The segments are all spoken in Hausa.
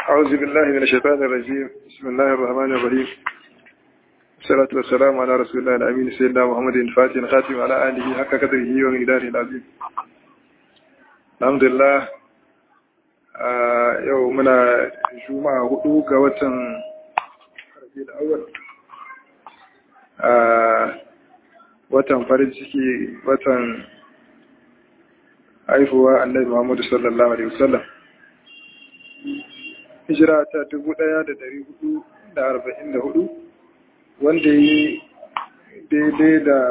أعوذ بالله من الشيطان الرجيم بسم الله الرحمن الرحيم الصلاة والسلام على رسول الله الأمين سيدنا محمد الفاتح الخاتم على آله حق قدره ومقداره العظيم الحمد لله yau muna juma'a hudu ga watan rabiul awwal watan farin ciki watan haifuwa annabi Muhammadu sallallahu alaihi wasallam hijira ta dubu ɗaya da dari hudu da arba'in da hudu wanda yi daidai da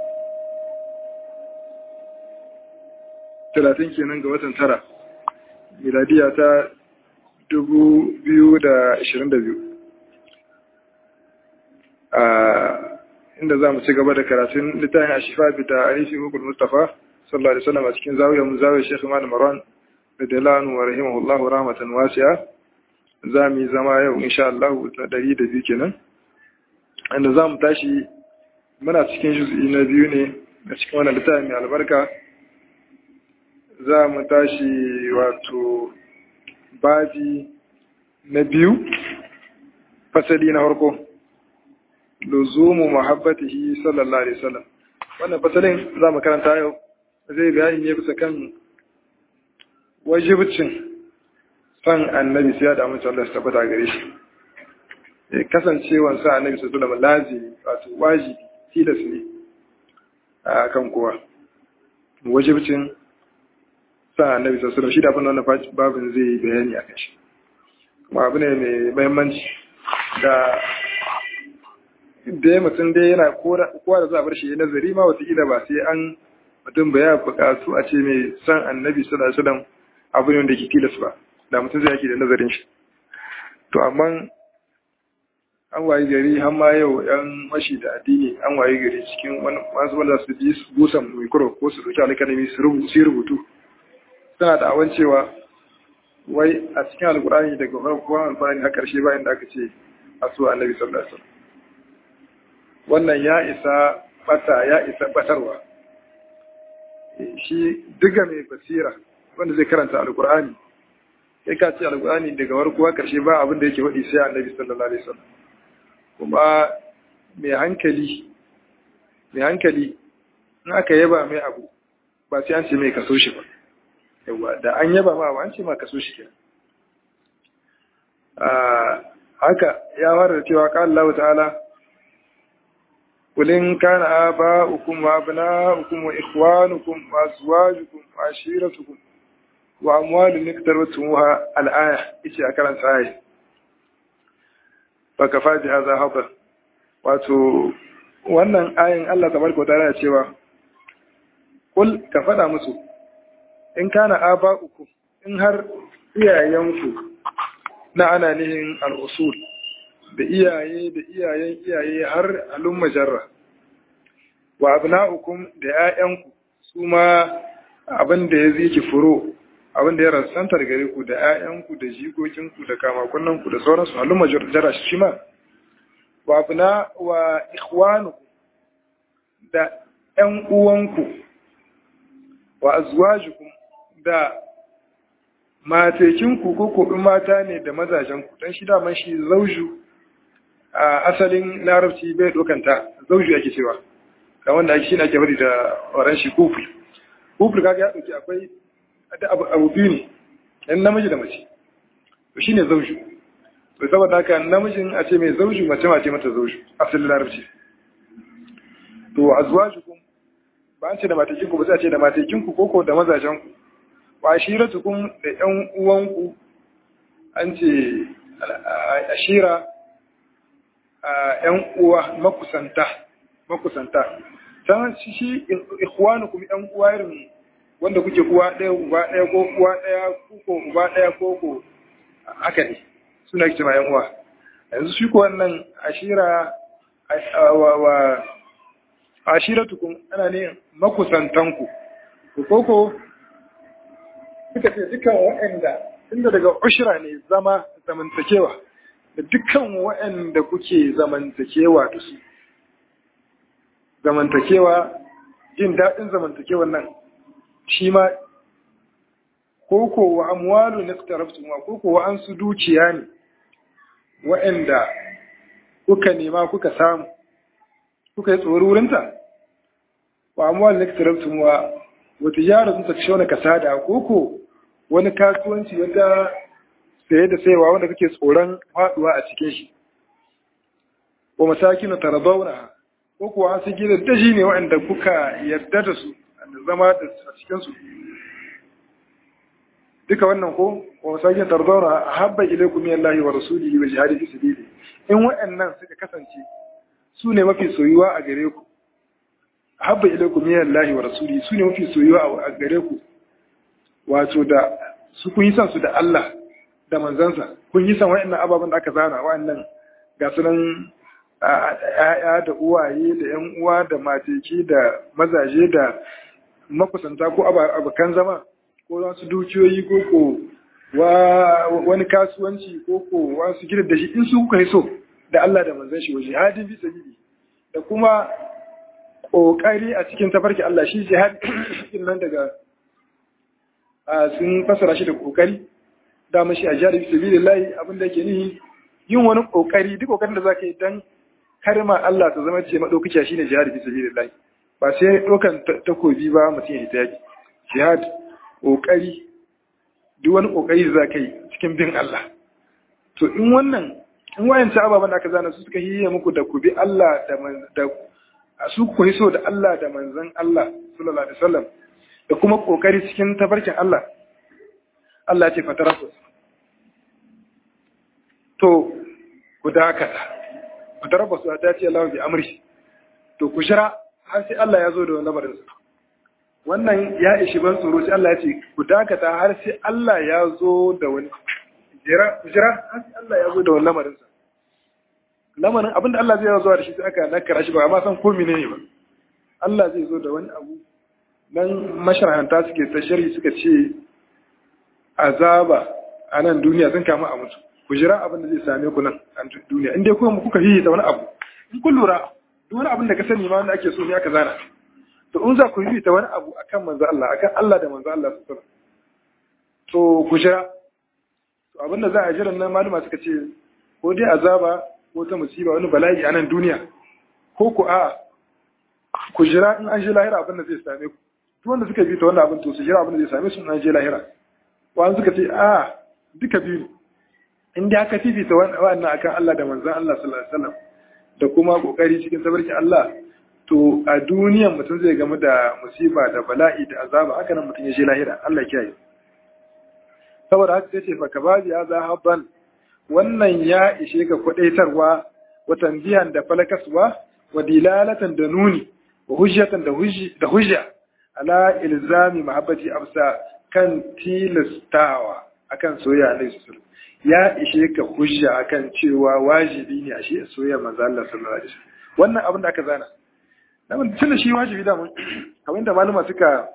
talatin kenan ga watan tara miladiya ta dubu biyu da ashirin da biyu a inda za mu ci gaba da karatun littafin a shifa bita a rifi hukul mustapha sallallahu alaihi wasallam a cikin zawiyar mu zawiyar shekhu malam maran da dalanu wa rahimahullahu rahmatan wasi'a za mu yi zama yau insha Allah ta ɗari da biyu kenan inda za mu tashi muna cikin juz'i na biyu ne a cikin wannan littafin mai albarka za mu tashi wato babi na biyu fasali na harko luzumu muhabbatihi sallallahu alaihi wasallam wannan fasalin za mu karanta yau zai bayani ne bisa kan wajibcin san annabi sai ya da amince Allah ya tabbata gare shi kasancewan sa annabi sallallahu alaihi wasallam lazimi wato wajibi tilas ne a kan kowa wajibcin sa annabi sallallahu alaihi shi da abin wannan babin zai bayani a kan shi kuma abu ne mai muhimmanci da da ya mutum dai yana kowa da za a bar shi nazari ma wataƙila ba sai an mutum ba ya buƙatu a ce mai san annabi sallallahu alaihi wasallam abu ne wanda ke tilas ba da mutum zai yake da nazarin shi to amma an wayi gari har ma yau yan mashi da addini an wayi gari cikin wani masu wanda su bi busan mikro ko su dauki alkalami su rubutu suna da awan cewa wai a cikin alkurani daga farkon alkurani har karshe bayan da aka ce a so annabi sallallahu alaihi wasallam wannan ya isa bata ya isa batarwa shi duka mai basira wanda zai karanta alkurani sai ka ce alkurani daga farko har karshe ba abin da yake faɗi sai annabi sallallahu alaihi wasallam kuma mai hankali mai hankali in aka yaba mai abu ba sai an ce mai kaso shi ba yawa da an yaba ma an ce ma kaso shi kenan haka ya fara da cewa qala Allah ta'ala kulin kana aba'ukum wa abna'ukum wa ikhwanukum wa azwajukum wa ashiratukum wa amwalun iktarabtumuha al-aya ice a karanta ayi baka faji haza haka wato wannan ayin Allah tabaraka wa ta'ala cewa kul ka fada musu in kana aba'ukum in har iyayenku na ana nihin al'usul da iyaye da iyayen iyaye har al'umma jarra wa abna'ukum da ‘ya'yanku su ma abin da ya ziki furo abin da ya rasantar gare ku da ‘ya'yanku da jigoginku da kamakunanku da sauransu al'umma jarra shi ma wa abna wa ikhwanuku da ‘yan uwanku wa azwajukum da matekinku ko ko mata ne da mazajenku don shi daman shi zauju a asalin larabci bai dokanta zauju ake cewa ga wanda ake shi ne ake bari da oran shi kufur kufur kaga ya dauki akwai abu biyu ne yan namiji da mace to shine zauju to saboda haka namijin a ce mai zauju mace ma ce mata zauju asalin larabci to azwajukum ba an ce da matekinku ba sai a ce da matekinku koko da mazajenku wa ashiratukum da ƴan uwanku an ce ashira ƴan uwa makusanta makusanta san shi ikhwanukum ƴan uwa irin wanda kuke uwa ɗaya uba ɗaya ko uwa ɗaya ko uba ɗaya ko ko haka ne suna cewa ƴan uwa yanzu shi ko wannan ashira wa ashiratukum ana ne makusantanku ko ko suka ce dukkan waɗanda inda daga ushira ne zama zamantakewa da dukkan waɗanda kuke zamantakewa da su zamantakewa jin daɗin zamantakewan nan shi ma ko ko wa amwalu naqtaraftum ko ko wa an su dukiya ne wa'anda kuka nema kuka samu kuka yi tsoro wurinta wa amwalu naqtaraftum wa wa tijaratun takshawna kasada ko ko wani kasuwanci wanda saye da sayewa wanda kake tsoron faduwa a cikin shi wa masakin taradawna ko kuwa an sigi da daji ne waɗanda kuka yarda da su da zama da a cikin su duka wannan ko wa masakin taradawna habba ilaykum min Allah wa rasulihi wa jihadi fi sabili in waɗannan suka kasance su ne mafi soyuwa a gare ku habba ilaykum min Allah wa rasulihi su ne mafi soyuwa a gare ku wato da su kun yi san su da Allah da manzansa kun yi san wa'annan ababen da aka zana wa'annan ga sunan ‘ya'ya da uwaye da ‘yan uwa da mateki da mazaje da makusanta ko abokan zama ko wasu dukiyoyi ko ko wani kasuwanci ko ko wasu gidan da shi in su kuka yi so da Allah da manzan shi wa jihadin bi sabili da kuma ƙoƙari a cikin tafarki Allah shi jihad nan daga sun fasara shi da ƙoƙari dama shi a jihar sabilillahi abin da yake nihi yin wani kokari duk kokarin da zaka yi dan karma Allah ta zama ce madaukakiya shine jihad fi sabilillahi ba sai dokan takobi ba mutum ya ta yaki jihad kokari duk wani kokari da zaka yi cikin bin Allah to in wannan in wayan ta ababan da aka zana su suka hiye muku da ku bi Allah da da su ku so da Allah da manzon Allah sallallahu alaihi wasallam da kuma kokari cikin tafarkin Allah Allah ce fatarasu to ku dakata fatarasu ta ce Allah bi amri to ku shira har sai Allah ya zo da lamarin sa wannan ya ishi ban tsoro sai Allah ya ce ku dakata har sai Allah ya zo da wani jira jira har sai Allah ya zo da wani lamarin sa lamarin abinda Allah zai zo da shi sai aka nakara shi ba amma san ko menene ba Allah zai zo da wani abu nan masharanta suke ta shari suka ce azaba a nan duniya sun kama a mutu ku jira abin da zai same ku nan a duniya in dai kuma kuka yi ta wani abu in kun lura duk wani abin da ka sani ma wanda ake so ne aka zana to in za ku yi ta wani abu akan manzo Allah akan Allah da manzo Allah su to ku jira to abin da za a jira nan maluma suka ce ko dai azaba ko ta musiba wani bala'i a nan duniya ko ku a ku jira in an je lahira abin da zai same ku duk wanda suka bi ta wannan abin to su jira abin da zai same su in an je lahira wani suka ce a duka biyu in da aka fifita wannan akan Allah da manzan Allah sallallahu alaihi wasallam da kuma kokari cikin sabarki Allah to a duniyan mutum zai gamu da musiba da bala'i da azaba haka nan mutum ya je lahira Allah ya kiyaye saboda haka sai ce fa kababi ya za habban wannan ya ishe ka kwadaitarwa wa tanbiyan da falakaswa wa dilalatan da nuni wa hujjatan da hujji da hujja ala ilzami mahabbati amsa kan tilastawa akan soyayya Annabi sallallahu ya ishe ka hujja akan cewa wajibi ne a shi soyayya manzo Allah sallallahu alaihi wasallam wannan abin da aka zana dan tun da shi wajibi da mun kamar da malama suka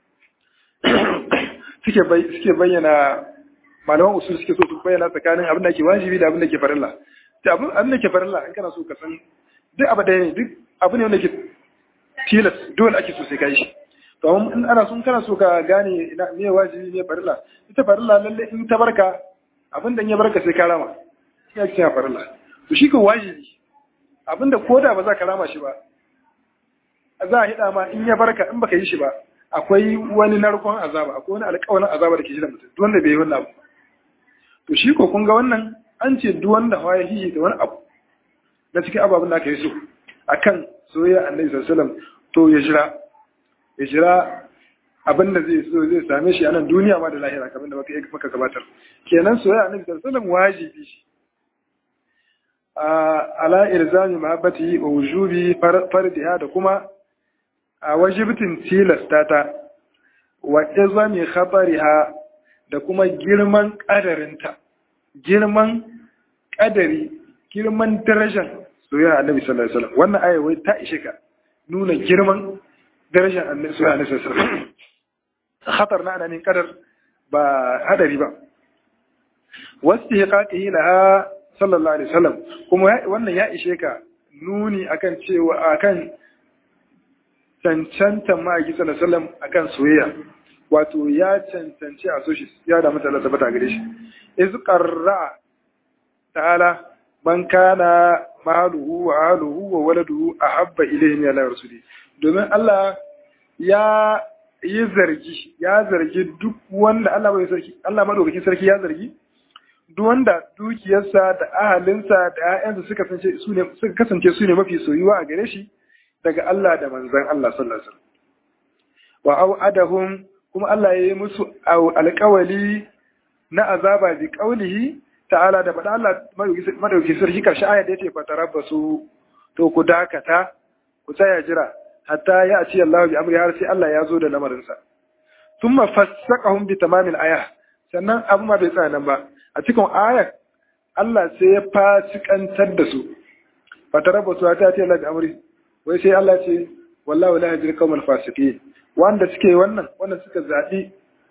suke suke bayyana malaman usul suke so su bayyana tsakanin abin da ke wajibi da abin da ke farilla da abin abin da ke farilla in kana so ka san duk abu da ne duk abu ne wanda ke tilas dole ake so sai kai shi to amma in ana son kana so ka gane ina me wajibi ne farilla ita farilla lalle in ta barka abin da ya barka sai ka rama shi ake cewa farilla to shi ko wajibi abin da koda ba za ka rama shi ba za a hida ma in ya barka in baka yi shi ba akwai wani narkon azaba akwai wani alƙawarin azaba da ke shi da mutum duk wanda bai yi wannan abu to shi ko kun ga wannan an ce duk wanda hawa ya hiyi da wani abu na cikin ababen da aka yi so akan soyayya annabi sallallahu alaihi wasallam to ya jira ya jira abin da zai so zai same shi a nan duniya ma da lahira kamar da maka maka gabatar kenan soyayya annabi sallallahu alaihi wasallam wajibi shi ala ilzami mahabbati wa wujubi fardiha da kuma a wajibtin tilasta ta wa izami khabariha da kuma girman kadarinta girman kadari girman darajar soyayya annabi sallallahu alaihi wasallam wannan aya wai ta ishe ka nuna girman darajar annabi sallallahu alaihi wasallam khatar na ananin kadar ba hadari ba wasu hiqaqihi laha sallallahu alaihi wasallam kuma wannan ya ishe ka nuni akan cewa akan cancantan ma'aiki sallallahu alaihi wasallam akan soyayya wato ya cancanci a so shi ya da mutane tabbata gare shi iz qarra ta'ala man kana maluhu wa aluhu wa waladuhu ahabba ilayhi min Allah rasuli domin Allah ya yi zargi ya zargi duk wanda Allah bai sarki Allah madaukakin sarki ya zargi duk wanda dukiyarsa da ahalinsa da ƴaƴansa suka kasance su ne suka kasance su ne mafi soyuwa a gare shi daga Allah da manzon Allah sallallahu alaihi wasallam wa au'adahum kuma Allah ya yi musu alƙawali na azaba bi qaulihi ta'ala da faɗa Allah madauki sarki karshe ayat da yake fatarabbasu to ku dakata ku tsaya jira hatta ya ci Allah bi amri har sai Allah ya zo da lamarinsa thumma fassaqahum bi tamamil aya sannan abu ma bai tsaya nan ba a cikin ayat Allah sai ya fasikantar da su fatarabbasu hatta ya ci Allah bi amri wai sai Allah ce wallahu la yajri qawmal fasiqin wanda suke wannan wanda suka zaɓi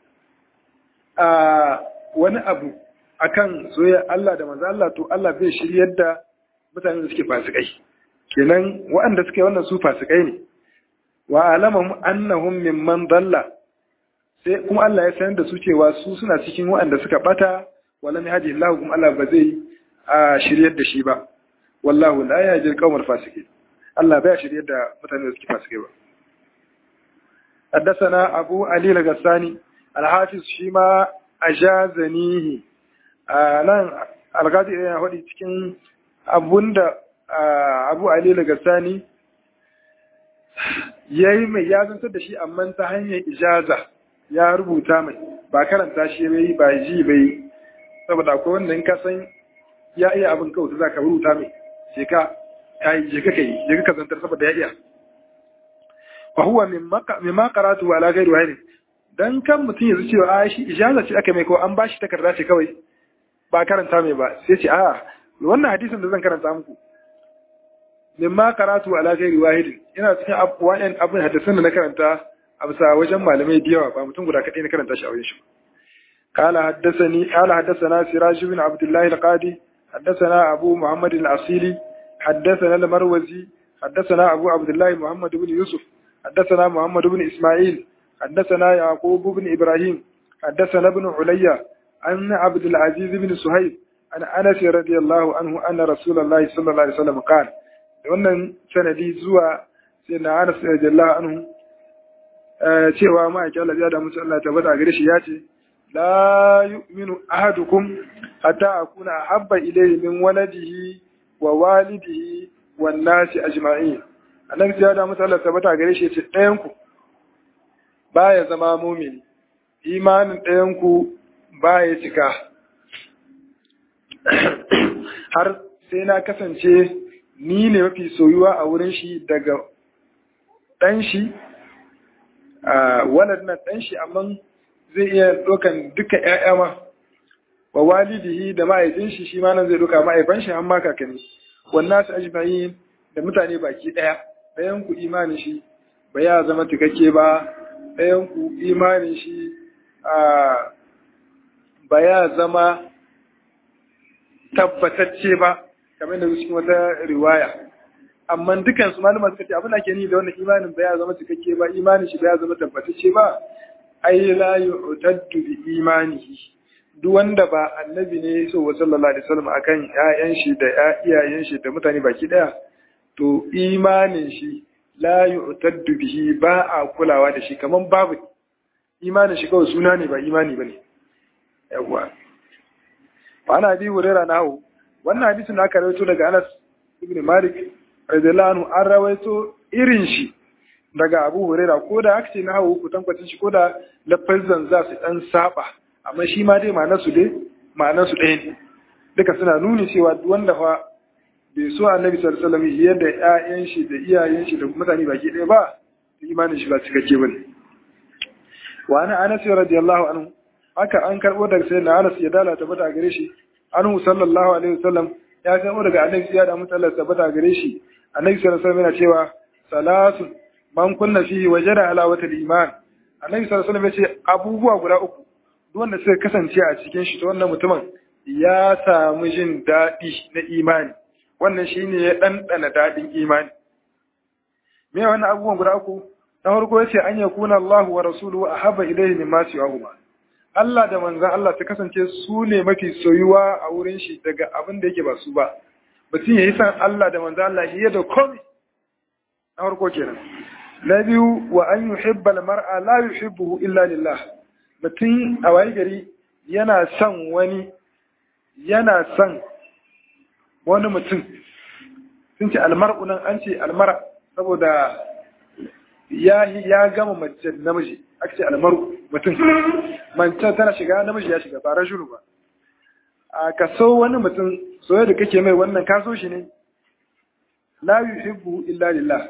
a wani abu akan soyayya Allah da manzo Allah to Allah bai shiryar da mutanen da suke fasikai kenan waɗanda suke wannan su fasikai ne wa alamahum annahum mimman dalla sai kuma Allah ya sanar da su cewa su suna cikin waɗanda suka bata walam yahdi Allah kuma Allah ba zai a shiryar da shi ba wallahu la yahdi al-qawmal fasiqin Allah bai shiryar da mutanen da suke fasikai ba حدثنا أبو علي الغساني الحافظ شيما أجازنيه nan algadi yana faɗi cikin abunda abu ali al-gassani ya yi mai ya zantar da shi amma ta hanyar ijaza ya rubuta mai ba karanta shi bai ba ji bai saboda akwai wanda in ka san ya iya abin kawai za ka rubuta mai je ka je ka kai je ka zantar saboda ya iya fa huwa mimma qaratu ala ghairi wahid dan kan mutum yanzu cewa a shi ijaza ce aka mai ko an bashi takarda ce kawai ba karanta mai ba sai ce a wannan hadisin da zan karanta muku mimma qaratu ala ghairi wahid ina cikin wa'in abin hadisin da na karanta a bisa wajen malamai da yawa ba mutum guda kadai na karanta shi a wajen shi قال حدثني قال حدثنا سراج بن عبد الله القاضي حدثنا أبو محمد الأصيلي حدثنا المروزي حدثنا أبو عبد الله محمد بن يوسف حدثنا محمد بن إسماعيل حدثنا يعقوب بن إبراهيم حدثنا ابن عليا عن عبد العزيز بن سهيب عن أنس رضي الله عنه أن رسول الله صلى الله عليه وسلم قال wannan sanadi zuwa sai na Anas radiyallahu anhu cewa ma ake Allah ya da musu Allah tabbata gare shi ya ce la yu'minu ahadukum hatta akuna ahabba ilayhi min waladihi wa walidihi wan nasi ajma'in annabi ya da musu Allah tabbata gare shi ya ce ɗayan ku baya zama mumini imanin ɗayan ku baya cika har sai na kasance ni ne mafi soyuwa a wurin shi daga ɗan shi a wannan ɗan shi amma zai iya ɗaukan duka ‘ya'ya ma wa walidihi da ma'aifin shi shi ma nan zai ɗauka ma'aifan shi amma kakanni wannan su ajma'i da mutane baki ɗaya ɗayan ku imanin shi ba ya zama cikakke ba ɗayan ku imanin shi ba ya zama tabbatacce ba kamar da cikin wata riwaya amma dukan su malama suka ce abin da ke ni da wannan imanin ba ya zama cikakke ba imanin shi ba ya zama tabbatacce ba ai la yu'taddu bi imanihi duk wanda ba annabi ne so wa sallallahu alaihi wasallam akan ƴaƴan shi da iyayen shi da mutane baki daya to imanin shi la yu'taddu bihi ba a kulawa da shi kaman babu imanin shi kawai suna ne ba imani bane yawa fa ana bi hurera nahu wannan hadisin da aka rawaito daga Anas ibn Malik radiyallahu anhu an rawaito irin shi daga Abu Huraira ko da aka ce na hawo kutankwacin shi ko da lafazan za su dan saba amma shi ma dai ma'anar su dai ma'anar su ɗaya ne duka suna nuni cewa duk wanda fa bai so Annabi sallallahu alaihi wasallam yadda ƴaƴan shi da iyayen shi da mutane baki ɗaya ba imanin shi ba cikakke bane wa ana Anas radiyallahu anhu haka an karbo daga sayyidina Anas ya dala tabbata gare shi anhu sallallahu alaihi wasallam ya karbo daga Annabi ya da mutalla tabbata gare shi Annabi sallallahu alaihi wasallam yana cewa salatu man kunna fihi wajada alawata al-iman Annabi sallallahu alaihi wasallam ya ce abubuwa guda uku duk wanda suka kasance a cikin shi to wannan mutumin ya samu jin daɗi na imani wannan shine ya ɗanɗana daɗin imani me wannan abubuwan guda uku na farko yace an yakuna Allah wa rasuluhu ahabba ilayhi mimma siwahuma Allah da manzan Allah ta kasance su ne mafi soyuwa a wurin shi daga abin da yake ba su ba mutum ya yi san Allah da manzan Allah fiye da komai na farko kenan na biyu wa an yuhibbal mar'a la yuhibbuhu illa lillah mutum a wayi gari yana son wani yana son wani mutum sun ce almar'u nan an ce almara saboda ya ya gama mace namiji aka ce almaru mutum mace tana shiga namiji ya shiga ba rajulu ba a ka so wani mutum soyayya da kake mai wannan ka so shi ne la yuhibbu illa lillah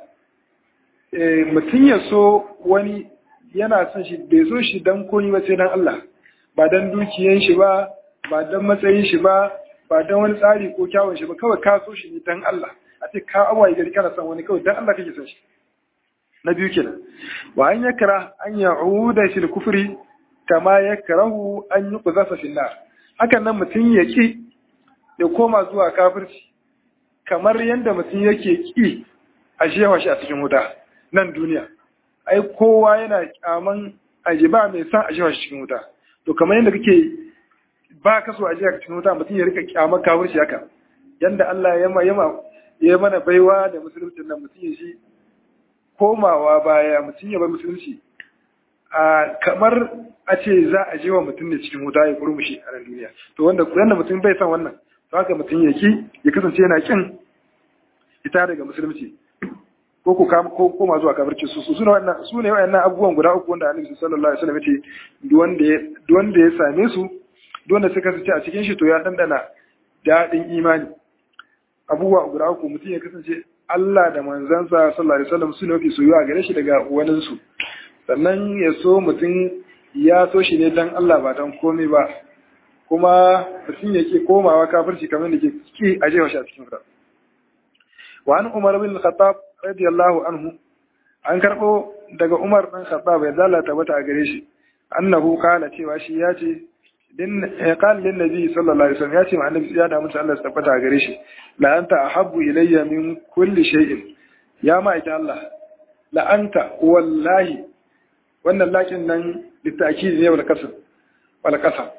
eh mutum ya so wani yana son shi bai so shi dan koyi ba sai dan Allah ba dan dukiyan shi ba ba dan matsayin shi ba ba dan wani tsari ko kyawun shi ba kawai ka so shi ne dan Allah a ce ka awaye gari kana son wani kawai dan Allah kake son shi na biyu kenan wa an yakra an ya'uda fil kufri kama yakrahu an yuqzafa fil nar hakan nan mutum ya ki ya koma zuwa kafirci kamar yadda mutum yake ki a shewa shi a cikin wuta nan duniya ai kowa yana kyaman aje ba mai san a shewa shi cikin wuta to kamar yadda kake ba ka so a shewa cikin wuta mutum ya rika kyaman kafirci haka yanda Allah ya ma ya mana baiwa da musulunci nan mutum ya shi komawa baya mutum ya bar musulunci a kamar a ce za a je wa mutum ne cikin wuta ya kurmushi a nan duniya to wanda yanda mutum bai san wannan to haka mutum ya ki ya kasance yana kin ita daga musulunci ko ko ko koma zuwa kafirci su su sune wannan su ne wayannan abubuwan guda uku wanda Annabi sallallahu alaihi wasallam yace duk wanda ya duk wanda ya same su duk wanda suka sace a cikin shi to ya dandana dadin imani abubuwa guda uku mutum ya kasance Allah da manzansa sallallahu alaihi wasallam su ne mafi soyuwa gare shi daga wani su sannan ya so mutum ya so shi ne dan Allah ba dan komai ba kuma mutum ya ke komawa kafirci kamar da ke ki a jefa shi a cikin fara wa an umar bin khattab radiyallahu anhu an karbo daga umar bin khattab ya zalata mata a gare shi annahu kala cewa shi ya ce din qal lin nabi sallallahu alaihi wasallam ya ce ma annabi ya da mutu Allah ya tabbata a gare shi la anta ahabbu ilayya min kulli shay'in ya ma ita Allah la anta wallahi wannan lakin nan litakid ne wal kasab wal kasab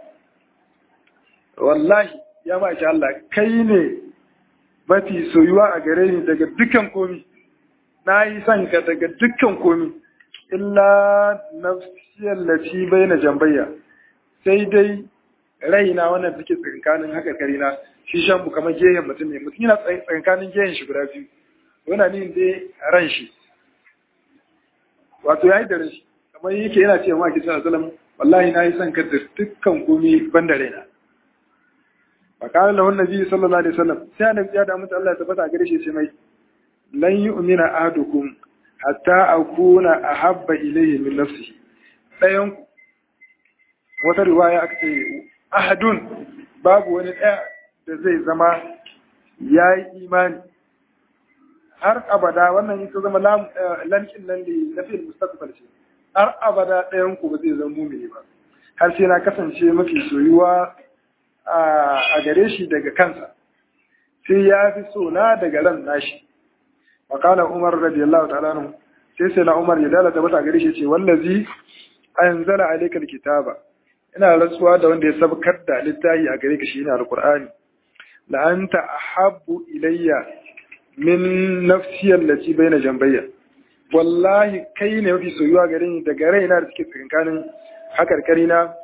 wallahi ya ma ita Allah kai ne mafi soyuwa a gare ni daga dukkan komi na yi son ka daga dukkan komi illa nafsiyar lati bai na jambayya sai dai raina wannan take tsakankanin haka karina shi shan bu kamar gehen mutum ne mutum yana tsakankanin gehen shi guda biyu yana nin dai ran shi wato ya yi da ran shi kamar yake yana cewa ma kisan asalam wallahi na yi son ka da dukkan komi ban da raina فقال له النبي صلى الله عليه وسلم sai annabi ya da mutu Allah ya tabbata gare shi sai mai lan yu'mina ahadukum hatta akuna ahabba ilayhi min nafsihi dayan wata riwaya aka ce ahadun babu wani daya da zai zama yayi imani har abada wannan ita zama lankin nan da na fil mustaqbal ce har abada dayan ku ba zai zama mumini ba har sai na kasance mafi soyuwa a gare shi daga kansa sai ya fi so na daga ran nashi wakala umar radiyallahu ta'ala anhu sai sai na umar ya dalata mata gare shi ce wallazi anzala alayka alkitaba ina rantsuwa da wanda ya sabkar da littafi a gare ka shi ina alqur'ani la anta ahabbu ilayya min nafsi allati baina jambayya wallahi kai ne mafi soyuwa gare ni daga raina da suke tsakankanin hakarkari na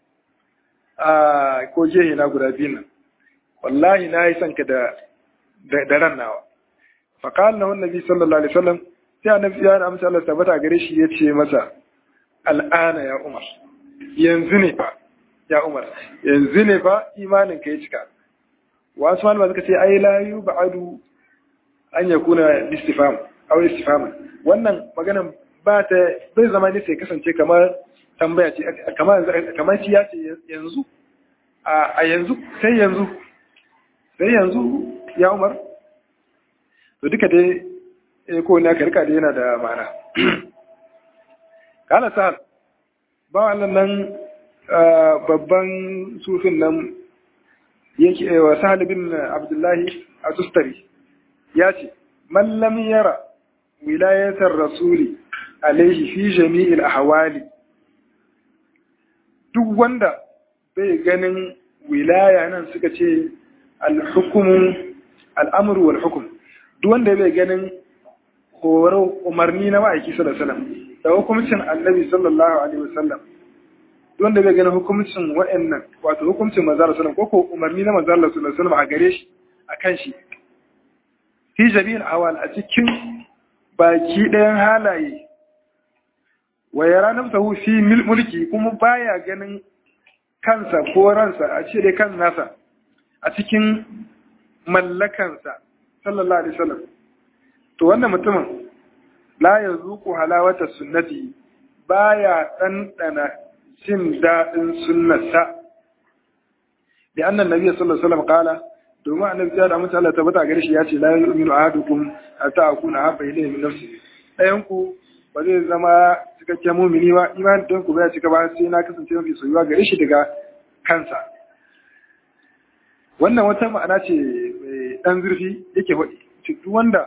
a ko jehe na guda biyu nan wallahi na yi son ka da da ran nawa fa qala lahu annabi sallallahu alaihi wasallam sai annabi ya amsa Allah tabbata gare shi ya ce masa al'ana ya umar yanzu ne fa ya umar yanzu ne fa imanin ka ya cika wasu malama suka ce ai la yub'adu an yakuna istifham aw istifham wannan maganan ba ta bai zama ne sai kasance kamar tambaya ce kamar shi ya ce yanzu a yanzu sai yanzu sai yanzu ya umar to duka dai ko ne aka rika da yana da ma'ana kala sahal ba wannan nan babban sufin nan yake wa sahal bin abdullahi a tustari ya ce mallam yara wilayatar rasuli alaihi fi jami'il ahwali duk wanda bai ganin wilaya nan suka ce al-hukumu al-amru wal hukm duk wanda bai ganin horo umarni na ma'aiki sallallahu alaihi wasallam da hukumcin annabi sallallahu alaihi wasallam duk wanda bai ganin hukumcin wa'annan wato hukumcin manzo sallallahu alaihi wasallam ko ko umarni na manzo sallallahu alaihi wasallam a gare shi akan shi fi jami'il awal a cikin baki ɗayan halaye wa yara nafsahu fi mulki kuma baya ganin kansa ko ransa a ce dai kan nasa a cikin mallakansa sallallahu alaihi wasallam to wannan mutumin la yazuqu halawata sunnati baya ɗanɗana jin daɗin sunnarsa da annan nabi sallallahu alaihi wasallam kala domin annabi ya da mutu Allah tabbata gare shi ya ce la yu'minu ahadukum hatta akuna habba ilayhi min nafsi ɗayan ku ba zai zama cikakken mumini ba imanin ɗayan ku ba ya cika ba sai na kasance mafi soyuwa gare shi daga kansa wannan wata ma'ana ce mai ɗan zurfi yake faɗi duk wanda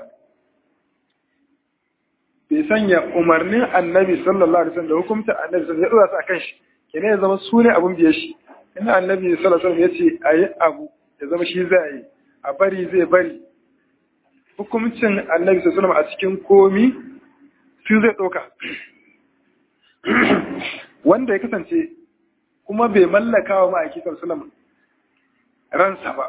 bai sanya umarnin annabi sallallahu alaihi wasallam da hukumta annabi sallallahu alaihi wasallam ya dora su akan shi kenan ya zama su ne abun biye shi in annabi sallallahu alaihi wasallam ya ce ayi abu ya zama shi zai yi a bari zai bari hukumcin annabi sallallahu alaihi a cikin komi su zai ɗauka wanda ya kasance kuma bai mallaka wa ma'aiki sallallahu ransa ba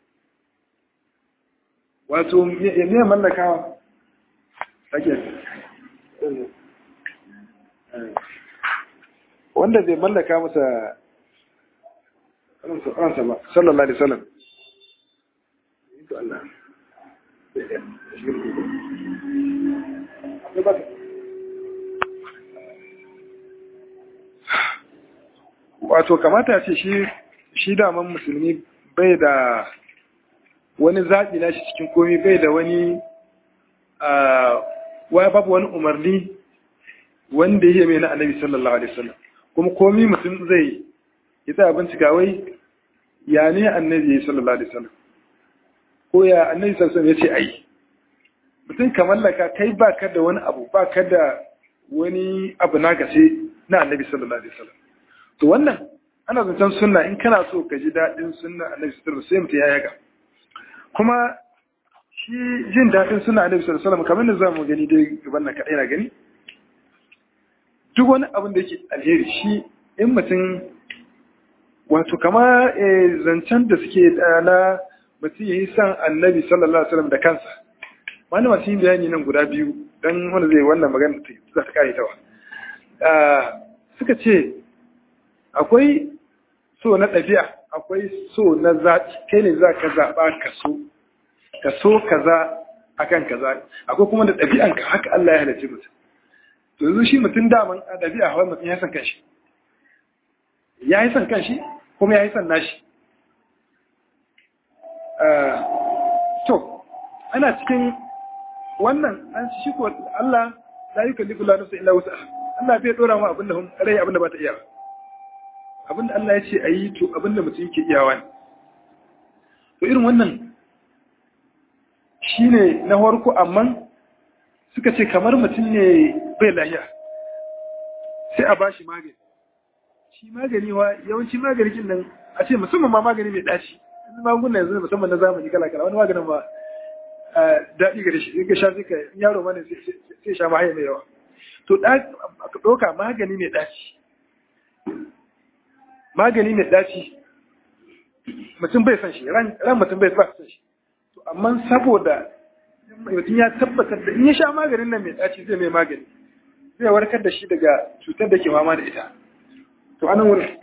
wato me mallaka wa sake wanda bai mallaka masa ransa ba sallallahu alaihi wasallam wato kamata ce shi shi daman musulmi bai da wani zaɓi na shi cikin komi bai da wani waya babu wani umarni wanda ya mai na annabi sallallahu alaihi wasallam kuma komi mutum zai yi ta bincika wai ya ne annabi sallallahu alaihi wasallam ko ya annabi sallallahu alaihi wasallam ya ce ai mutum ka mallaka kai ba ka da wani abu ba ka da wani abu na gace na annabi sallallahu alaihi wasallam to wannan ana zancen sunna in kana so ka ji daɗin sunna annabi sallallahu alaihi wasallam sai mutum ya yaga kuma shi jin daɗin sunna annabi sallallahu alaihi wasallam kamar da zamu gani dai gaban nan kadai na gani duk wani abin da yake alheri shi in mutum wato kama zancen da suke na mutum ya yi san annabi sallallahu alaihi wasallam da kansa wani masu yin bayani nan guda biyu don wanda zai wannan magana za ta kare tawa suka ce akwai so na ɗabi'a akwai so na zaɓi kai ne za ka zaɓa ka so ka so kaza akan kaza akwai kuma da ɗabi'anka haka Allah ya halarci mutum to yanzu shi mutum daman a ɗabi'a hawa mutum ya san kanshi ya yi san kanshi kuma ya yi san nashi to ana cikin wannan an shi ko Allah la yukallifu la nafsa illa wus'aha Allah bai dora mu abinda rai abinda ba ta iya abinda Allah ya ce ayi to abinda mutum yake iyawa ne to irin wannan shine na farko amma suka ce kamar mutum ne bai lahiya sai a bashi magani shi magani wa yawanci magani kin nan a ce musamman ma magani mai daci magungunan yanzu musamman na zamani kala kala wani maganin ba daɗi gare shi in ka sha sai ka yaro mana sai sha mahaya mai yawa to ka ɗauka magani mai ɗaci magani mai ɗaci mutum bai san shi ran mutum bai san shi to amma saboda mutum ya tabbatar da in ya sha maganin nan mai ɗaci zai mai magani zai warkar da shi daga cutar da ke fama da ita to anan wurin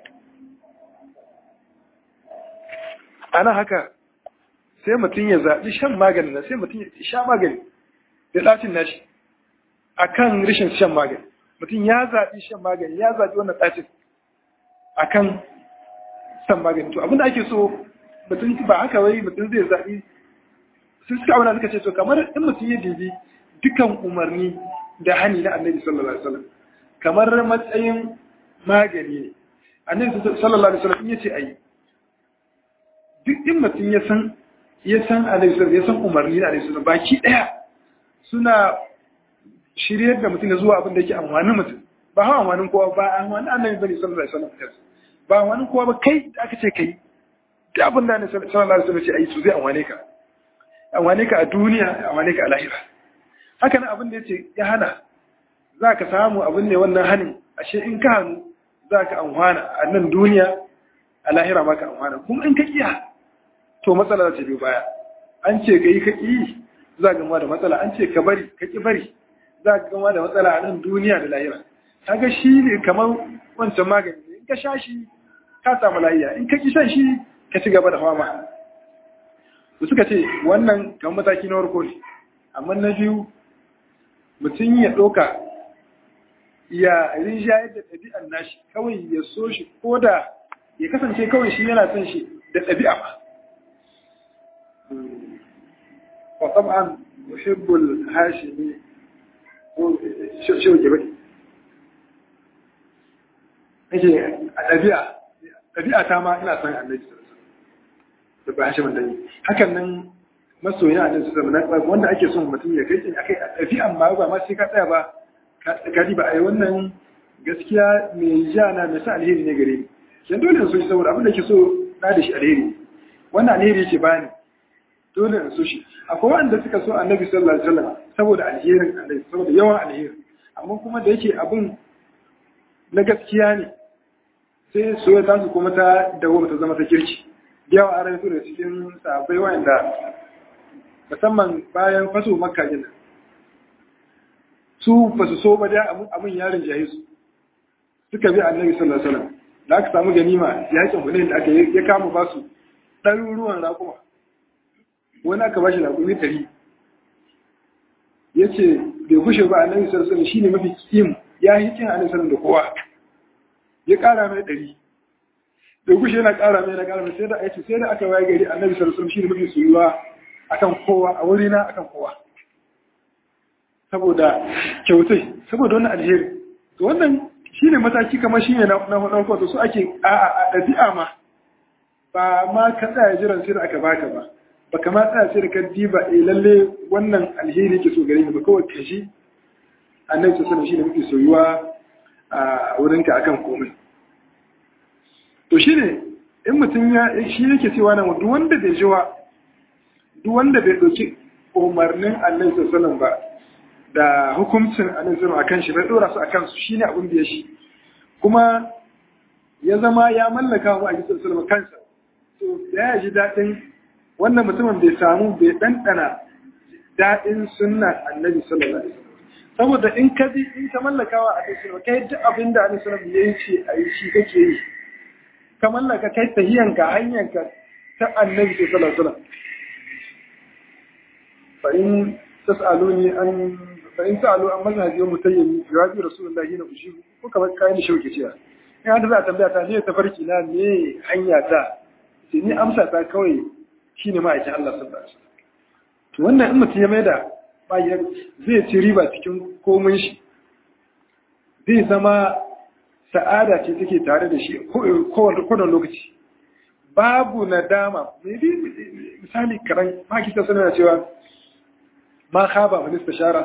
ana haka sai mutum ya zaɓi shan maganin nan sai mutum ya sha magani da ɗacin nashi a kan rashin shan magani mutum ya zaɓi shan magani ya zaɓi wannan ɗacin a kan shan magani to abinda ake so mutum ba haka wai mutum zai zaɓi sun suka auna suka ce to kamar in mutum ya dibi dukan umarni da hani na annabi sallallahu alaihi wasallam kamar matsayin magani ne annabi sallallahu alaihi wasallam in yace ayi duk in mutum ya san ya san alaihissalam ya san umarni na alaihissalam baki daya suna shiryar da mutum ya zuwa abin da yake amfanin mutum ba hawa amfanin kowa ba amfanin annabi bane sallallahu alaihi wasallam ba amfanin kowa ba kai da aka ce kai da abin da annabi sallallahu alaihi wasallam ce ai su zai amfane ka amfane ka a duniya amfane ka a lahira haka nan abin da yace ya hana za ka samu abin ne wannan hanin ashe in ka hannu za ka amfana a nan duniya a lahira ma ka amfana kuma in ka kiya to matsala za ta biyo baya an ce ka yi ka ƙi za ka gama da matsala an ce ka bari ka ƙi bari za ka gama da matsala a nan duniya da lahira kaga shi ne kamar wancan magani in ka sha shi ka samu lafiya in ka ƙi shan shi ka ci gaba da fama su suka ce wannan kamar mataki na farko ne amma na biyu mutum ya ɗauka ya rinjayar da ɗabi'an nashi kawai ya so shi ko da ya kasance kawai shi yana son shi da ɗabi'a ba وطبعا يحب الهاشمي شو شو جبت yake a ɗabi'a ɗabi'a ta ma ina son annabi da ba hashimin da hakan nan masoyin annabi sallallahu alaihi wasallam wanda ake son mutum ya kai akai a ɗabi'an ma ba ma sai ka tsaya ba ka ba ai wannan gaskiya mai jana mai sa alheri ne gare ni kin dole in so shi saboda abin da ke so na da shi alheri wannan alheri yake bani dole in so shi akwai wanda suka so annabi sallallahu alaihi wasallam saboda alherin annabi saboda yawan alheri amma kuma da yake abin na gaskiya ne sai so ya tasu kuma ta dawo ta zama ta kirki yawa an rayu da cikin sahabbai wanda musamman bayan faso makka gina su ba su so ba da abin yarin jahi su suka bi annabi sallallahu alaihi wasallam da aka samu ganima yakin hunain da aka ya kama ba su ɗaruruwan raƙuma wani aka bashi raƙumi ɗari ya ce bai kushe ba annabi sallallahu alaihi shine mafi kim ya yi kin annabi sallallahu da kowa ya ƙara mai ɗari bai kushe yana ƙara mai na ƙara mai sai da aiki sai da aka waye gari annabi sallallahu alaihi shine mafi soyuwa akan kowa a wurina akan kowa saboda kyautai saboda wannan alheri to wannan shine mataki kamar shine na na farko to su ake a a ɗabi'a ma ba ma ka tsaya jiran sai da aka baka ba ba kama tsaya sai da ka diba eh lalle wannan alheri yake so gare ni ba kawai ka shi annabi sallallahu alaihi shine muke soyuwa a wurinka akan komai to shine in mutum ya shi yake cewa nan duk wanda bai jiwa duk wanda bai dauki umarnin annabi sallallahu alaihi ba da hukuncin annabi sallallahu akan shi bai dora su akan su shine abin da ya shi kuma ya zama ya mallaka wa annabi sallallahu kansa to ya ji dadin wannan mutumin bai samu bai ɗanɗana daɗin sunna annabi sallallahu alaihi wasallam saboda in ka bi in ka mallakawa a kai kai duk abin da annabi sallallahu alaihi wasallam ya ce a yi shi kake yi ka mallaka kai tahiyanka hanyanka ta annabi sallallahu alaihi wasallam fa in tas'aluni an fa in sa'alu an mazhabi wa mutayyib jawabi rasulullahi na ushibu ko kamar kayan da shauke cewa in hada za a tambaya ta ne tafarki na me hanya ta sai ni amsa ta kawai shi ne ma'aikin Allah sun bashi. To wannan in mutum ya mai da bayar zai ci riba cikin komai shi, zai zama sa'ada ce take tare da shi kowane lokaci. Babu nadama, mai bi misali karan makita suna cewa ma khaba minista shara.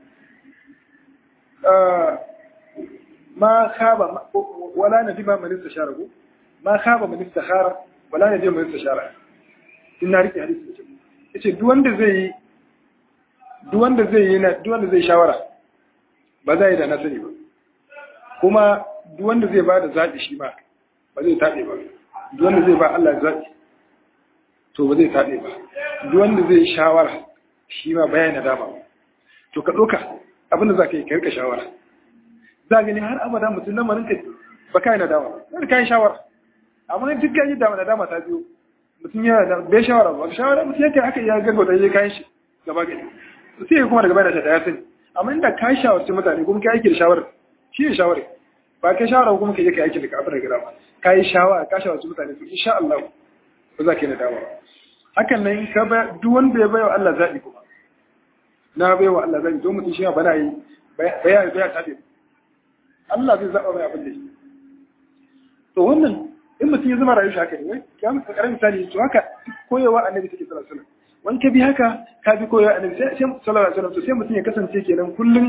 Ma khaba, wala na dima minista shara ko? Ma khaba minista shara, wala na dima minista shara. in na rike hadisi da yace duk wanda zai yi duk wanda zai yi na duk wanda zai shawara ba zai da na sani ba kuma duk wanda zai ba da zaɓi shi ba ba zai taɓe ba duk wanda zai ba Allah zaɓi to ba zai taɓe ba duk wanda zai shawara shi ma bayan na dama to ka ɗauka abinda za ka yi ka rika shawara za gani har abada mutum lamarin ka ba ka yi nadama ba ka yi shawara amma duk ka yi nadama ta biyo mutum yana da bai shawara ba shawara mutum yake haka ya gago da ya kayan shi gaba gani sai kuma daga bayan da ya sani amma inda ka shawarci mutane kuma ka aiki da shawara shi ne shawara ba ka shawara kuma ka je ka aiki da kafin da gaba ka yi shawara ka shawarci mutane to insha Allah ba za ka yi nadama ba hakan nan ka ba duk wanda ya bai wa Allah zaɓi kuma na bai wa Allah zaɓi don mutum shi ba na yi baya baya tabe Allah zai zaɓa mai abin da shi to wannan in mutum ya zama rayu shi haka ne wai ya mutu karamin misali to haka koyewa annabi take sallallahu alaihi wasallam wani ka bi haka ka bi koyewa annabi sai sallallahu alaihi wasallam to sai mutum ya kasance kenan kullum